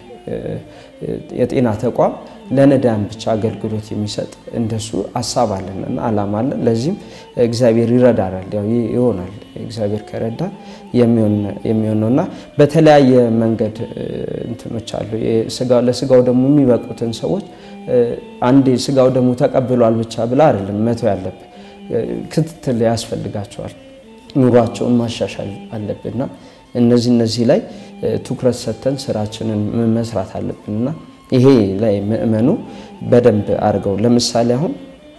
የጤና ተቋም ለነዳያን ብቻ አገልግሎት የሚሰጥ እንደሱ ሀሳብ አለን እና አላማ አለን። ለዚህም እግዚአብሔር ይረዳናል፣ ያው ይሆናል። እግዚአብሔር ከረዳ የሚሆን ነው እና በተለያየ መንገድ እንትኖች አሉ። ለስጋው ደግሞ የሚበቁትን ሰዎች አንዴ ስጋው ደግሞ ተቀብሏል ብቻ ብላ አይደለም መተው ያለብን፣ ክትትል ያስፈልጋቸዋል። ኑሯቸውን ማሻሻል አለብንና እነዚህ እነዚህ ላይ ትኩረት ሰጥተን ስራችንን መስራት አለብንና ይሄ ላይ ምእመኑ በደንብ አድርገው ለምሳሌ አሁን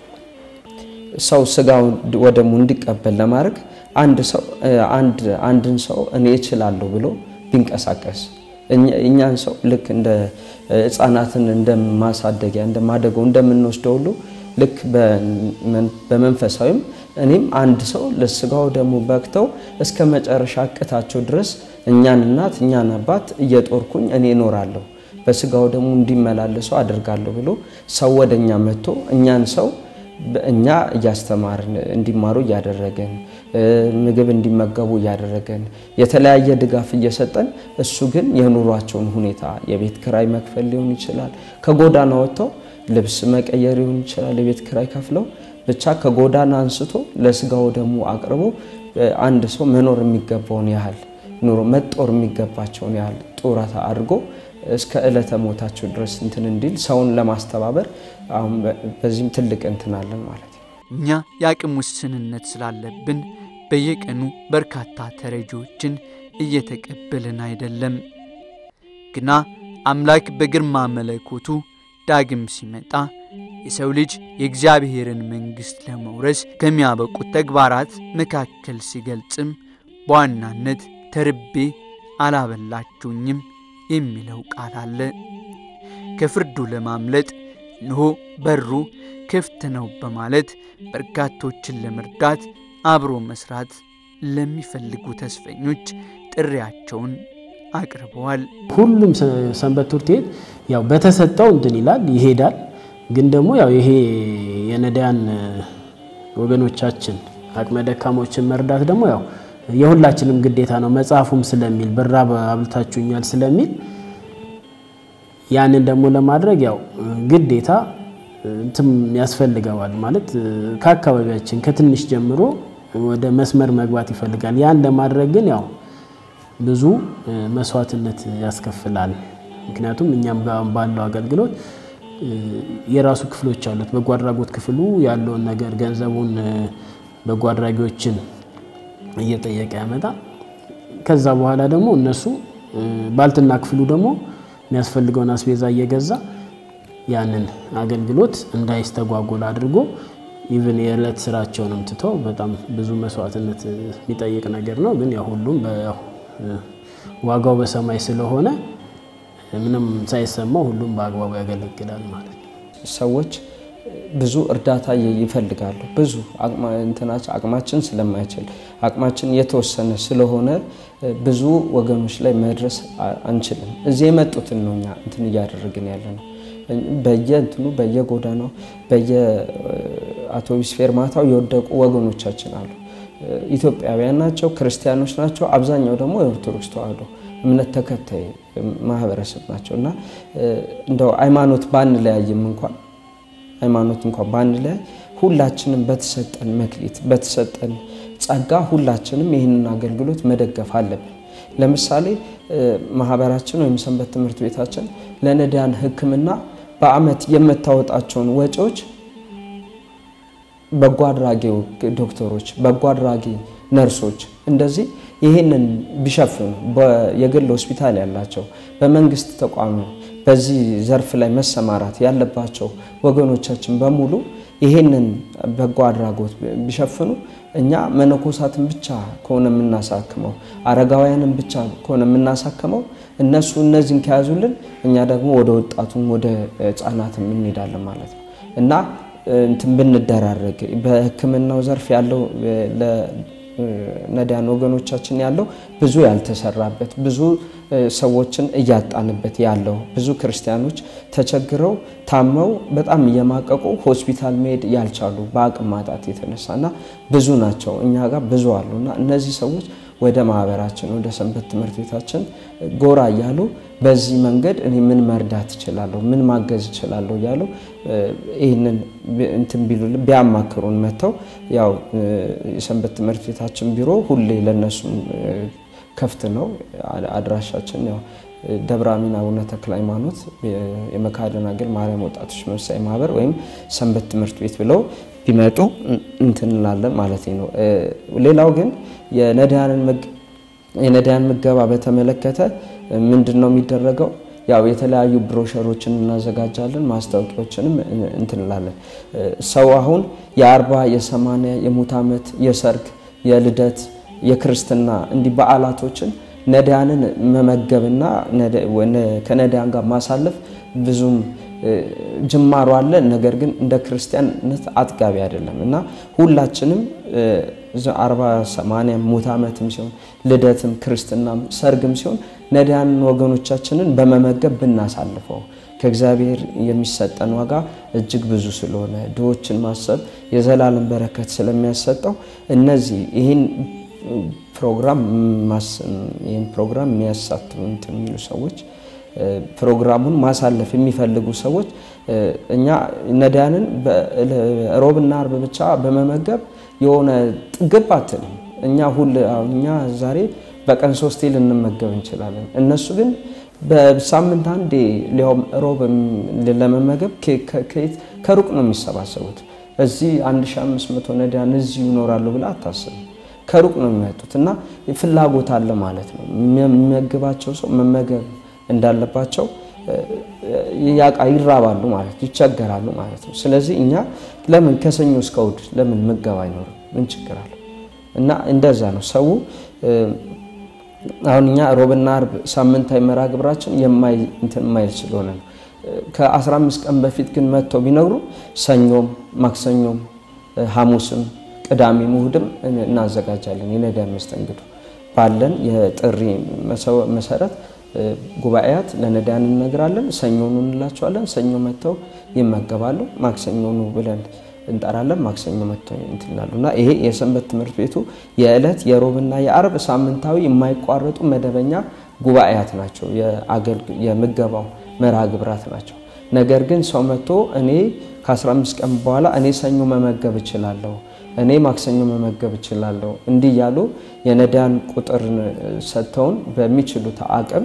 ሰው ስጋውን ወደሙ እንዲቀበል ለማድረግ አንድ ሰው አንድን ሰው እኔ እችላለሁ ብሎ ቢንቀሳቀስ እኛን ሰው ልክ እንደ ህፃናትን እንደማሳደጊያ እንደማደገው እንደምንወስደው ሁሉ ልክ በመንፈሳዊም እኔም አንድ ሰው ለስጋው ደግሞ በቅተው እስከ መጨረሻ እቅታቸው ድረስ እኛን እናት እኛን አባት እየጦርኩኝ እኔ እኖራለሁ በስጋው ደግሞ እንዲመላለሱ አድርጋለሁ ብሎ ሰው ወደ እኛ መጥቶ እኛን ሰው እኛ እያስተማርን እንዲማሩ እያደረገን ምግብ እንዲመገቡ እያደረገን የተለያየ ድጋፍ እየሰጠን እሱ ግን የኑሯቸውን ሁኔታ የቤት ክራይ መክፈል ሊሆን ይችላል። ከጎዳና ወጥተው ልብስ መቀየር ሊሆን ይችላል። የቤት ክራይ ከፍለው ብቻ ከጎዳና አንስቶ ለስጋው ደግሞ አቅርቦ አንድ ሰው መኖር የሚገባውን ያህል ኑሮ መጦር የሚገባቸውን ያህል ጡረታ አድርጎ እስከ ዕለተ ሞታቸው ድረስ እንትን እንዲል ሰውን ለማስተባበር አሁን በዚህም ትልቅ እንትን አለን ማለት ነው። እኛ የአቅም ውስንነት ስላለብን በየቀኑ በርካታ ተረጂዎችን እየተቀበልን አይደለም። ግና አምላክ በግርማ መለኮቱ ዳግም ሲመጣ የሰው ልጅ የእግዚአብሔርን መንግሥት ለመውረስ ከሚያበቁት ተግባራት መካከል ሲገልጽም በዋናነት ተርቤ አላበላችሁኝም የሚለው ቃል አለ። ከፍርዱ ለማምለጥ እንሆ በሩ ክፍት ነው በማለት በርካቶችን ለመርዳት አብሮ መስራት ለሚፈልጉ ተስፈኞች ጥሪያቸውን አቅርበዋል። ሁሉም ሰንበት ትምህርት ቤት ያው በተሰጠው እንትን ይላል ይሄዳል። ግን ደግሞ ያው ይሄ የነዳያን ወገኖቻችን አቅመ ደካሞችን መርዳት ደግሞ ያው የሁላችንም ግዴታ ነው። መጽሐፉም ስለሚል ብራብ አብልታችሁኛል ስለሚል ያንን ደግሞ ለማድረግ ያው ግዴታ እንትም ያስፈልገዋል ማለት ከአካባቢያችን ከትንሽ ጀምሮ ወደ መስመር መግባት ይፈልጋል። ያን ለማድረግ ግን ያው ብዙ መስዋዕትነት ያስከፍላል። ምክንያቱም እኛም ጋር ባለው አገልግሎት የራሱ ክፍሎች አሉት። በጎ አድራጎት ክፍሉ ያለውን ነገር ገንዘቡን በጎ አድራጊዎችን እየጠየቀ ያመጣ። ከዛ በኋላ ደግሞ እነሱ ባልትና ክፍሉ ደግሞ የሚያስፈልገውን አስቤዛ እየገዛ ያንን አገልግሎት እንዳይስተጓጎል አድርጎ ኢቭን የዕለት ስራቸውንም ትተው በጣም ብዙ መስዋዕትነት የሚጠይቅ ነገር ነው። ግን ያው ሁሉም ዋጋው በሰማይ ስለሆነ ምንም ሳይሰማው ሁሉም በአግባቡ ያገለግላል ማለት ነው። ሰዎች ብዙ እርዳታ ይፈልጋሉ። ብዙ እንትናችን አቅማችን ስለማይችል አቅማችን የተወሰነ ስለሆነ ብዙ ወገኖች ላይ መድረስ አንችልም። እዚህ የመጡትን ነው እኛ እንትን እያደረግን ያለ ነው። በየእንትኑ በየጎዳናው በየአውቶቡስ ፌርማታው የወደቁ ወገኖቻችን አሉ። ኢትዮጵያውያን ናቸው፣ ክርስቲያኖች ናቸው። አብዛኛው ደግሞ የኦርቶዶክስ ተዋሕዶ እምነት ተከታይ ማህበረሰብ ናቸው እና እንደው ሃይማኖት ባንለያይም እንኳን ሃይማኖት እንኳን ባንለያይ ሁላችንም በተሰጠን መክሊት በተሰጠን ጸጋ ሁላችንም ይህንን አገልግሎት መደገፍ አለብን። ለምሳሌ ማህበራችን ወይም ሰንበት ትምህርት ቤታችን ለነዳያን ሕክምና በአመት የምታወጣቸውን ወጪዎች በጎ አድራጊ ዶክተሮች፣ በጎ አድራጊ ነርሶች እንደዚህ ይህንን ቢሸፍኑ የግል ሆስፒታል ያላቸው በመንግስት ተቋም በዚህ ዘርፍ ላይ መሰማራት ያለባቸው ወገኖቻችን በሙሉ ይህንን በጎ አድራጎት ቢሸፍኑ እኛ መነኮሳትን ብቻ ከሆነ የምናሳክመው አረጋውያንን ብቻ ከሆነ የምናሳክመው እነሱ እነዚህን ከያዙልን እኛ ደግሞ ወደ ወጣቱም ወደ ህፃናትም እንሄዳለን ማለት ነው እና እንትን ብንደራረግ በህክምናው ዘርፍ ያለው ነዳያን ወገኖቻችን ያለው ብዙ ያልተሰራበት ብዙ ሰዎችን እያጣንበት ያለው ብዙ ክርስቲያኖች ተቸግረው ታመው በጣም እየማቀቁ ሆስፒታል መሄድ ያልቻሉ በአቅም ማጣት የተነሳና ብዙ ናቸው። እኛ ጋር ብዙ አሉ እና እነዚህ ሰዎች ወደ ማህበራችን ወደ ሰንበት ትምህርት ቤታችን ጎራ እያሉ በዚህ መንገድ እኔ ምን መርዳት እችላለሁ፣ ምን ማገዝ እችላለሁ እያሉ ይህንን እንትን ቢሉልን ቢያማክሩን መጥተው ያው የሰንበት ትምህርት ቤታችን ቢሮ ሁሌ ለነሱም ከፍት ነው። አድራሻችን ያው ደብረ አሚን አቡነ ተክለ ሃይማኖት የመካነ ደናግል ማርያም ወጣቶች መብሳይ ማህበር ወይም ሰንበት ትምህርት ቤት ብለው ቢመጡ እንትን እንላለን ማለት ነው። ሌላው ግን የነዳያንን የነዳያን ምገባ በተመለከተ ምንድን ነው የሚደረገው? ያው የተለያዩ ብሮሸሮችን እናዘጋጃለን፣ ማስታወቂያዎችንም እንትንላለን። ሰው አሁን የአርባ የሰማንያ የሙት ዓመት የሰርግ የልደት የክርስትና እንዲህ በዓላቶችን ነዳያንን መመገብና ከነዳያን ጋር ማሳለፍ ብዙም ጅማሮ አለ። ነገር ግን እንደ ክርስቲያንነት አጥጋቢ አይደለም እና ሁላችንም አርባ ሰማንያ ሙት ዓመትም ሲሆን ልደትም ክርስትናም ሰርግም ሲሆን ነዳያን ወገኖቻችንን በመመገብ ብናሳልፈው ከእግዚአብሔር የሚሰጠን ዋጋ እጅግ ብዙ ስለሆነ ድሆችን ማሰብ የዘላለም በረከት ስለሚያሰጠው እነዚህ ይህን ፕሮግራም ይህን ፕሮግራም የሚያሳትፉ እንትን የሚሉ ሰዎች ፕሮግራሙን ማሳለፍ የሚፈልጉ ሰዎች እኛ ነዳያንን ሮብና አርብ ብቻ በመመገብ የሆነ ጥግብ አትልም። እኛ ሁል እኛ ዛሬ በቀን ሶስቴ ልንመገብ እንችላለን። እነሱ ግን በሳምንት አንዴ ሊያውም ሮብ ለመመገብ ከሩቅ ነው የሚሰባሰቡት። እዚህ 1500 ነዳያን እዚሁ ይኖራሉ ብላ አታስብም። ከሩቅ ነው የሚመጡት እና ፍላጎት አለ ማለት ነው። የሚመግባቸው ሰው መመገብ እንዳለባቸው ያቃ ይራባሉ ማለት ይቸገራሉ ማለት ነው። ስለዚህ እኛ ለምን ከሰኞ እስከ እሑድ ለምን ምገባ አይኖርም? ምን ችግር አለ? እና እንደዛ ነው ሰው አሁን እኛ ሮብና አርብ ሳምንታዊ መርሃ ግብራችን የማይል ስለሆነ ነው። ከ15 ቀን በፊት ግን መጥተው ቢነግሩ ሰኞም፣ ማክሰኞም፣ ሐሙስም፣ ቅዳሜም እሑድም እናዘጋጃለን የነዳያን መስተንግዶ ባለን የጥሪ መሰረት ጉባኤያት ለነዳያን እንነግራለን። ሰኞኑ እንላቸዋለን። ሰኞ መጥተው ይመገባሉ። ማክሰኞኑ ብለን እንጠራለን። ማክሰኞ መጥተው እንትላሉ እና ይሄ የሰንበት ትምህርት ቤቱ የዕለት የሮብና የአርብ ሳምንታዊ የማይቋረጡ መደበኛ ጉባኤያት ናቸው። የምገባው መርሃ ግብራት ናቸው። ነገር ግን ሰው መጥቶ እኔ ከ15 ቀን በኋላ እኔ ሰኞ መመገብ እችላለሁ፣ እኔ ማክሰኞ መመገብ እችላለሁ እንዲህ እያሉ የነዳያን ቁጥር ሰጥተውን በሚችሉት አቅም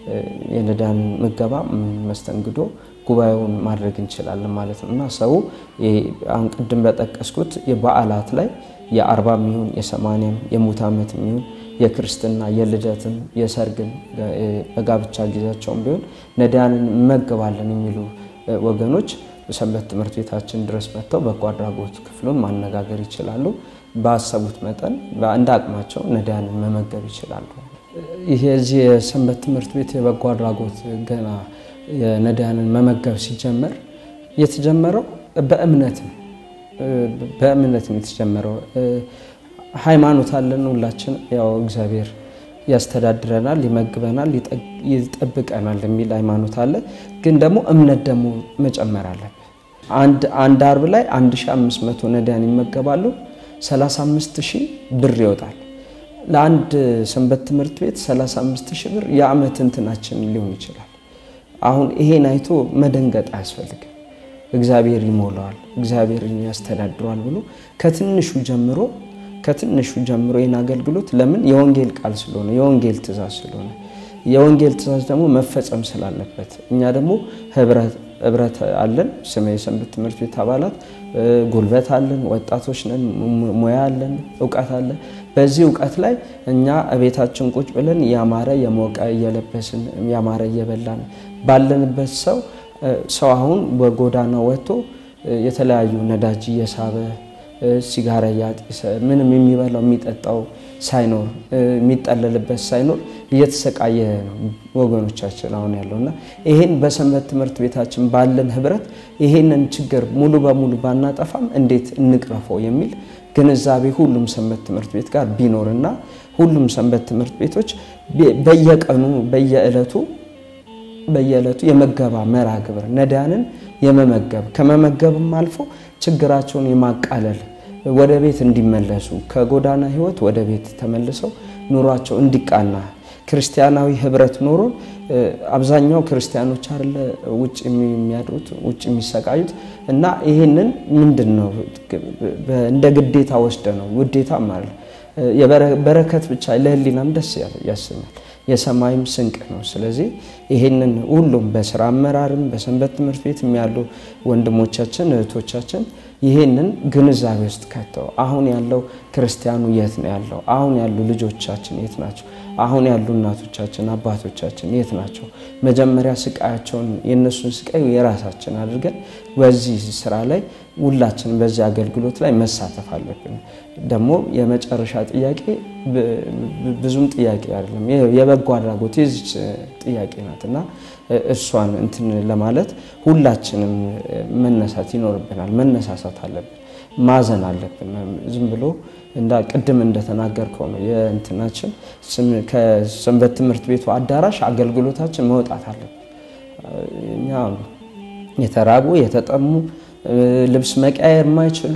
የነዳያን ምገባ መስተንግዶ ጉባኤውን ማድረግ እንችላለን ማለት ነው እና ሰው አሁን ቅድም በጠቀስኩት የበዓላት ላይ የአርባም ይሁን የሰማንያም የሙት ዓመት ይሁን የክርስትና የልደትም የሰርግን በጋብቻ ጊዜያቸውም ቢሆን ነዳያንን እንመገባለን የሚሉ ወገኖች ሰንበት ትምህርት ቤታችን ድረስ መጥተው በጎ አድራጎት ክፍሉን ማነጋገር ይችላሉ። ባሰቡት መጠን እንደ አቅማቸው ነዳያንን መመገብ ይችላሉ። ይሄ እዚህ የሰንበት ትምህርት ቤት የበጎ አድራጎት ገና የነዳያንን መመገብ ሲጀመር የተጀመረው በእምነት ነው። በእምነት ነው የተጀመረው። ሃይማኖት አለን ሁላችን። ያው እግዚአብሔር ያስተዳድረናል፣ ይመግበናል፣ ይጠብቀናል የሚል ሃይማኖት አለ። ግን ደግሞ እምነት ደግሞ መጨመር አለብን። አንድ አርብ ላይ 1500 ነዳያን ይመገባሉ። 35 ሺህ ብር ይወጣል። ለአንድ ሰንበት ትምህርት ቤት 35 ሺህ ብር የዓመት እንትናችን ሊሆን ይችላል። አሁን ይሄን አይቶ መደንገጥ አያስፈልግም። እግዚአብሔር ይሞላዋል፣ እግዚአብሔር ያስተዳድረዋል ብሎ ከትንሹ ጀምሮ ከትንሹ ጀምሮ ይህን አገልግሎት ለምን የወንጌል ቃል ስለሆነ የወንጌል ትእዛዝ ስለሆነ የወንጌል ትእዛዝ ደግሞ መፈጸም ስላለበት እኛ ደግሞ ህብረት አለን። ስመ የሰንበት ትምህርት ቤት አባላት ጉልበት አለን፣ ወጣቶች ነን፣ ሙያ አለን፣ እውቀት አለን። በዚህ እውቀት ላይ እኛ እቤታችን ቁጭ ብለን ያማረ የሞቀ እየለበስን ያማረ እየበላን ባለንበት ሰው ሰው አሁን በጎዳና ወጥቶ የተለያዩ ነዳጅ እየሳበ ሲጋራ እያጤሰ ምንም የሚበላው የሚጠጣው ሳይኖር የሚጠለልበት ሳይኖር እየተሰቃየ ነው ወገኖቻችን አሁን ያለው እና ይሄን በሰንበት ትምህርት ቤታችን ባለን ህብረት ይሄንን ችግር ሙሉ በሙሉ ባናጠፋም እንዴት እንቅረፈው የሚል ግንዛቤ ሁሉም ሰንበት ትምህርት ቤት ጋር ቢኖርና ሁሉም ሰንበት ትምህርት ቤቶች በየቀኑ በየዕለቱ በየዕለቱ የመገባ መርሃ ግብር ነዳያንን የመመገብ ከመመገብም አልፎ ችግራቸውን የማቃለል ወደ ቤት እንዲመለሱ ከጎዳና ህይወት ወደ ቤት ተመልሰው ኑሯቸው እንዲቃና ክርስቲያናዊ ህብረት ኖሮ አብዛኛው ክርስቲያኖች አለ ውጭ የሚያድሩት ውጭ የሚሰቃዩት እና ይህንን ምንድን ነው እንደ ግዴታ ወስደ ነው ውዴታ ማለት በረከት ብቻ ለህሊናም ደስ ያሰኛል የሰማይም ስንቅ ነው። ስለዚህ ይሄንን ሁሉም በስራ አመራርም በሰንበት ትምህርት ቤት ያሉ ወንድሞቻችን እህቶቻችን ይሄንን ግንዛቤ ውስጥ ከተው አሁን ያለው ክርስቲያኑ የት ነው ያለው? አሁን ያሉ ልጆቻችን የት ናቸው? አሁን ያሉ እናቶቻችን አባቶቻችን የት ናቸው? መጀመሪያ ስቃያቸውን የእነሱን ስቃይ የራሳችን አድርገን በዚህ ስራ ላይ ሁላችን በዚህ አገልግሎት ላይ መሳተፍ አለብን። ደግሞ የመጨረሻ ጥያቄ ብዙም ጥያቄ አይደለም፣ የበጎ አድራጎት የዚች ጥያቄ ናት እና እሷን እንትን ለማለት ሁላችንም መነሳት ይኖርብናል። መነሳሳት አለብን፣ ማዘን አለብን። ዝም ብሎ እንዳ ቅድም እንደተናገርከው ነው የእንትናችን ከሰንበት ትምህርት ቤቱ አዳራሽ አገልግሎታችን መውጣት አለብን። እኛ የተራቡ የተጠሙ ልብስ መቀያየር የማይችሉ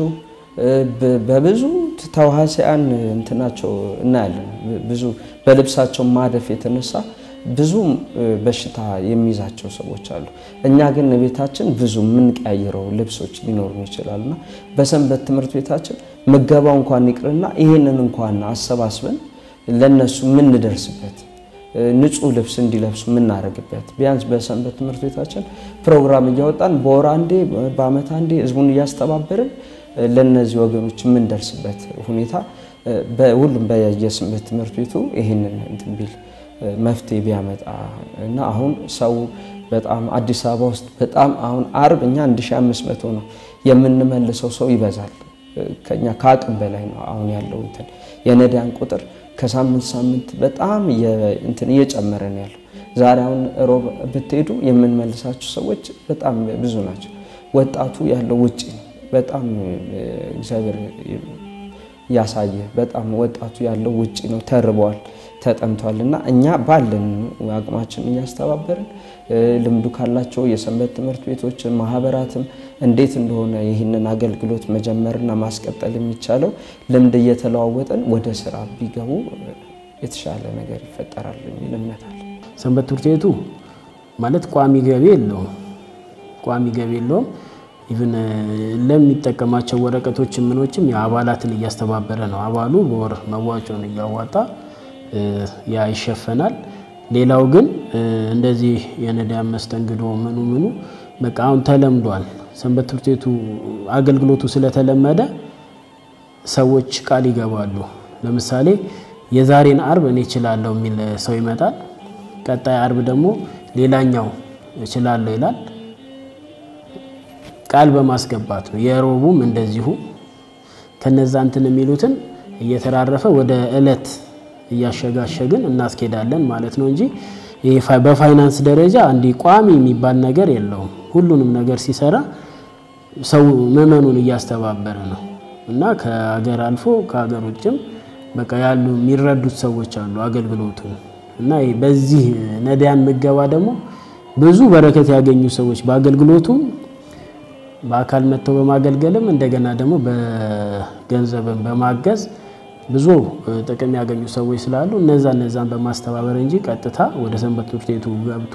በብዙ ተዋሲያን እንትናቸው እናያለን። ብዙ በልብሳቸው ማደፍ የተነሳ ብዙ በሽታ የሚይዛቸው ሰዎች አሉ። እኛ ግን ቤታችን ብዙ የምንቀያይረው ልብሶች ሊኖሩን ይችላሉና በሰንበት ትምህርት ቤታችን ምገባው እንኳን ይቅርና ይህንን እንኳን አሰባስበን ለነሱ የምንደርስበት ንጹህ ልብስ እንዲለብሱ የምናደርግበት ቢያንስ በሰንበት ትምህርት ቤታችን ፕሮግራም እያወጣን በወር አንዴ በዓመት አንዴ ህዝቡን እያስተባበርን ለእነዚህ ወገኖች የምንደርስበት ሁኔታ ሁሉም በየሰንበት ትምህርት ቤቱ ይህንን እንትን ቢል መፍትሄ ቢያመጣ እና አሁን ሰው በጣም አዲስ አበባ ውስጥ በጣም አሁን አርብ እኛ 1500 ነው የምንመልሰው ሰው ይበዛል። ከኛ ከአቅም በላይ ነው አሁን ያለው እንትን የነዳያን ቁጥር ከሳምንት ሳምንት በጣም እንትን እየጨመረ ነው ያለው። ዛሬ አሁን ሮብ ብትሄዱ የምንመልሳቸው ሰዎች በጣም ብዙ ናቸው። ወጣቱ ያለው ውጭ ነው። በጣም እግዚአብሔር ያሳየ በጣም ወጣቱ ያለው ውጭ ነው። ተርበዋል፣ ተጠምቷል እና እኛ ባለን አቅማችን እያስተባበርን ልምዱ ካላቸው የሰንበት ትምህርት ቤቶችን ማህበራትም እንዴት እንደሆነ ይህንን አገልግሎት መጀመርና ማስቀጠል የሚቻለው ልምድ እየተለዋወጠን ወደ ስራ ቢገቡ የተሻለ ነገር ይፈጠራል የሚል እምነት አለ። ሰንበት ትምህርት ቤቱ ማለት ቋሚ ገቢ የለውም። ቋሚ ገቢ የለውም። ኢቭን ለሚጠቀማቸው ወረቀቶች ምኖችም የአባላትን እያስተባበረ ነው። አባሉ በወር መዋጮን እያዋጣ ያ ይሸፈናል። ሌላው ግን እንደዚህ የነዳያን መስተንግዶ ምኑ ምኑ በቃ አሁን ተለምዷል። ሰንበት ትምህርት ቤቱ አገልግሎቱ ስለተለመደ ሰዎች ቃል ይገባሉ። ለምሳሌ የዛሬን አርብ እኔ እችላለሁ የሚል ሰው ይመጣል። ቀጣይ አርብ ደግሞ ሌላኛው እችላለሁ ይላል። ቃል በማስገባት ነው። የሮቡም እንደዚሁ ከነዛ እንትን የሚሉትን እየተራረፈ ወደ እለት እያሸጋሸግን እናስኬዳለን ማለት ነው እንጂ ይሄ በፋይናንስ ደረጃ እንዲህ ቋሚ የሚባል ነገር የለውም። ሁሉንም ነገር ሲሰራ ሰው ምዕመኑን እያስተባበረ ነው እና ከሀገር አልፎ ከሀገር ውጭም በቃ ያሉ የሚረዱት ሰዎች አሉ አገልግሎቱን እና በዚህ ነዳያን ምገባ ደግሞ ብዙ በረከት ያገኙ ሰዎች በአገልግሎቱ በአካል መጥተው በማገልገልም እንደገና ደግሞ በገንዘብን በማገዝ ብዙ ጥቅም ያገኙ ሰዎች ስላሉ እነዛ እነዛን በማስተባበር እንጂ ቀጥታ ወደ ሰንበት ትምህርት ቤቱ ገብቶ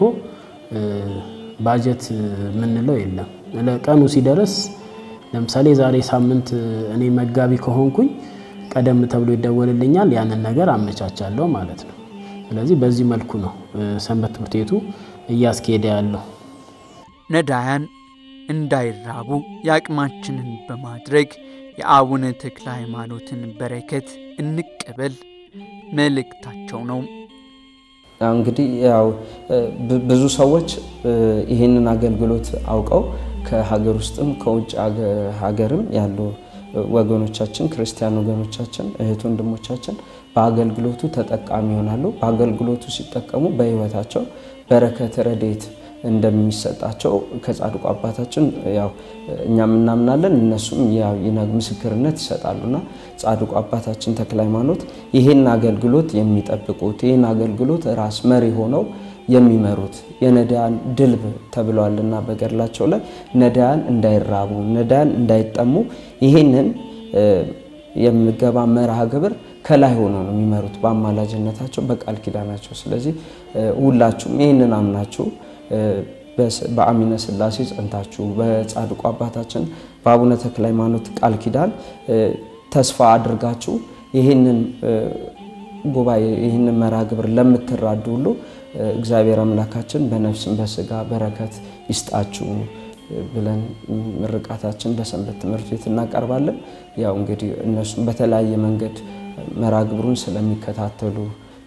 ባጀት የምንለው የለም። ቀኑ ሲደርስ ለምሳሌ ዛሬ ሳምንት እኔ መጋቢ ከሆንኩኝ ቀደም ተብሎ ይደወልልኛል። ያንን ነገር አመቻቻለሁ ማለት ነው። ስለዚህ በዚህ መልኩ ነው ሰንበት ትምህርት ቤቱ እያስኬደ ያለው። ነዳያን እንዳይራቡ የአቅማችንን በማድረግ የአቡነ ተክለ ሃይማኖትን በረከት እንቀበል መልእክታቸው ነው። እንግዲህ ያው ብዙ ሰዎች ይህንን አገልግሎት አውቀው ከሀገር ውስጥም ከውጭ ሀገርም ያሉ ወገኖቻችን ክርስቲያን ወገኖቻችን እህት ወንድሞቻችን በአገልግሎቱ ተጠቃሚ ይሆናሉ። በአገልግሎቱ ሲጠቀሙ በሕይወታቸው በረከት ረድኤት እንደሚሰጣቸው ከጻድቁ አባታችን ያው እኛም እናምናለን እነሱም ምስክርነት ይሰጣሉና ጻድቁ አባታችን ተክለ ሃይማኖት ይህን አገልግሎት የሚጠብቁት ይህን አገልግሎት ራስ መሪ ሆነው የሚመሩት የነዳያን ድልብ ተብለዋልና በገድላቸው ላይ ነዳያን እንዳይራቡ ነዳያን እንዳይጠሙ ይህንን የምገባ መርሃ ግብር ከላይ ሆኖ ነው የሚመሩት በአማላጅነታቸው በቃል ኪዳናቸው። ስለዚህ ሁላችሁም ይህንን አምናችሁ በአሚነ ሥላሴ ጸንታችሁ በጻድቁ አባታችን በአቡነ ተክለ ሃይማኖት ቃል ኪዳን ተስፋ አድርጋችሁ ይህንን ጉባኤ ይህንን መርሃ ግብር ለምትራዱ ሁሉ እግዚአብሔር አምላካችን በነፍስም በስጋ በረከት ይስጣችሁ ብለን ምርቃታችን በሰንበት ትምህርት ቤት እናቀርባለን። ያው እንግዲህ እነሱም በተለያየ መንገድ መርሃ ግብሩን ስለሚከታተሉ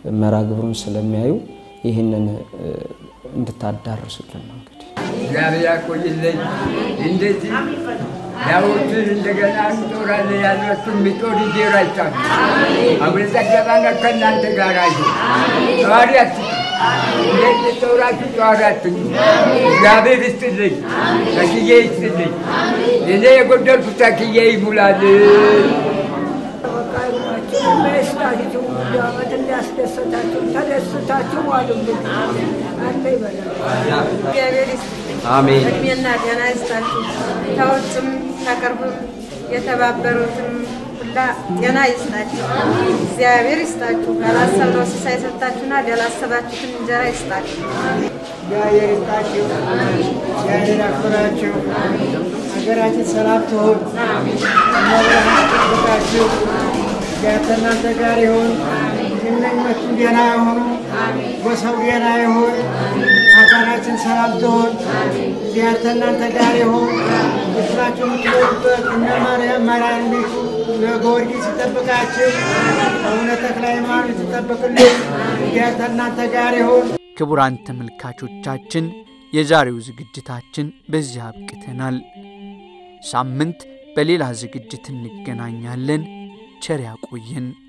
መርሃ ግብሩን ስለሚያዩ ይህንን እንድታዳርሱልን ነው እንግዲህ እግዚአብሔር ያቆይልኝ። እንደዚህ ዳዊትን እንደገና እንጦራለን ያሏችሁ የሚጦር ይዴራቻል። አቡነ ጸጋባና ከእናንተ ጋር አዩ ተዋሪ አትዩ። እንዴት ጦራችሁ ተዋሪ አትዩ። እግዚአብሔር ይስጥልኝ፣ ተክዬ ይስጥልኝ። እኔ የጎደልኩት ተክዬ ይሙላልኝ። በስታችሁ ዓመት እንዳስደሰታችሁ ተደስታችሁ ዋሉልን። አንተ ይበላል። እግዚአብሔር ይስጥልኝ። አሜን። እድሜና ጤና ይስጣችሁ። ከውጭም ከቅርብም የተባበሩትም ሁላ ጤና ይስጣችሁ። እግዚአብሔር ይስጣችሁ። ካላሰብነው ሲሳይ ሰጣችሁና ያላሰባችሁትን እንጀራ ይስጣችሁ። እግዚአብሔር ይስጣችሁ። እግዚአብሔር ያክብራችሁ። ሀገራችን ሰላም ትሁን። እመብርሃን ትጠብቃችሁ። እግዚአብሔር ከእናንተ ጋር ይሁን። እነኞቹ ደህና ይሁኑ። ጎሳው ደህና ይሁን። ሀገራችን ሰላም ትሁን። እግዚአብሔር ከእናንተ ጋር ይሁን። ምስላችሁ የምትወዱበት እነ ማርያም መድኃኒቱ ለጊዮርጊስ ይጠብቃችሁ። አቡነ ተክለ ሃይማኖት ይጠብቅልን። እግዚአብሔር ከእናንተ ጋር ይሁን። ክቡራን ተመልካቾቻችን የዛሬው ዝግጅታችን በዚህ አብቅተናል። ሳምንት በሌላ ዝግጅት እንገናኛለን። ቸር ያቆየን።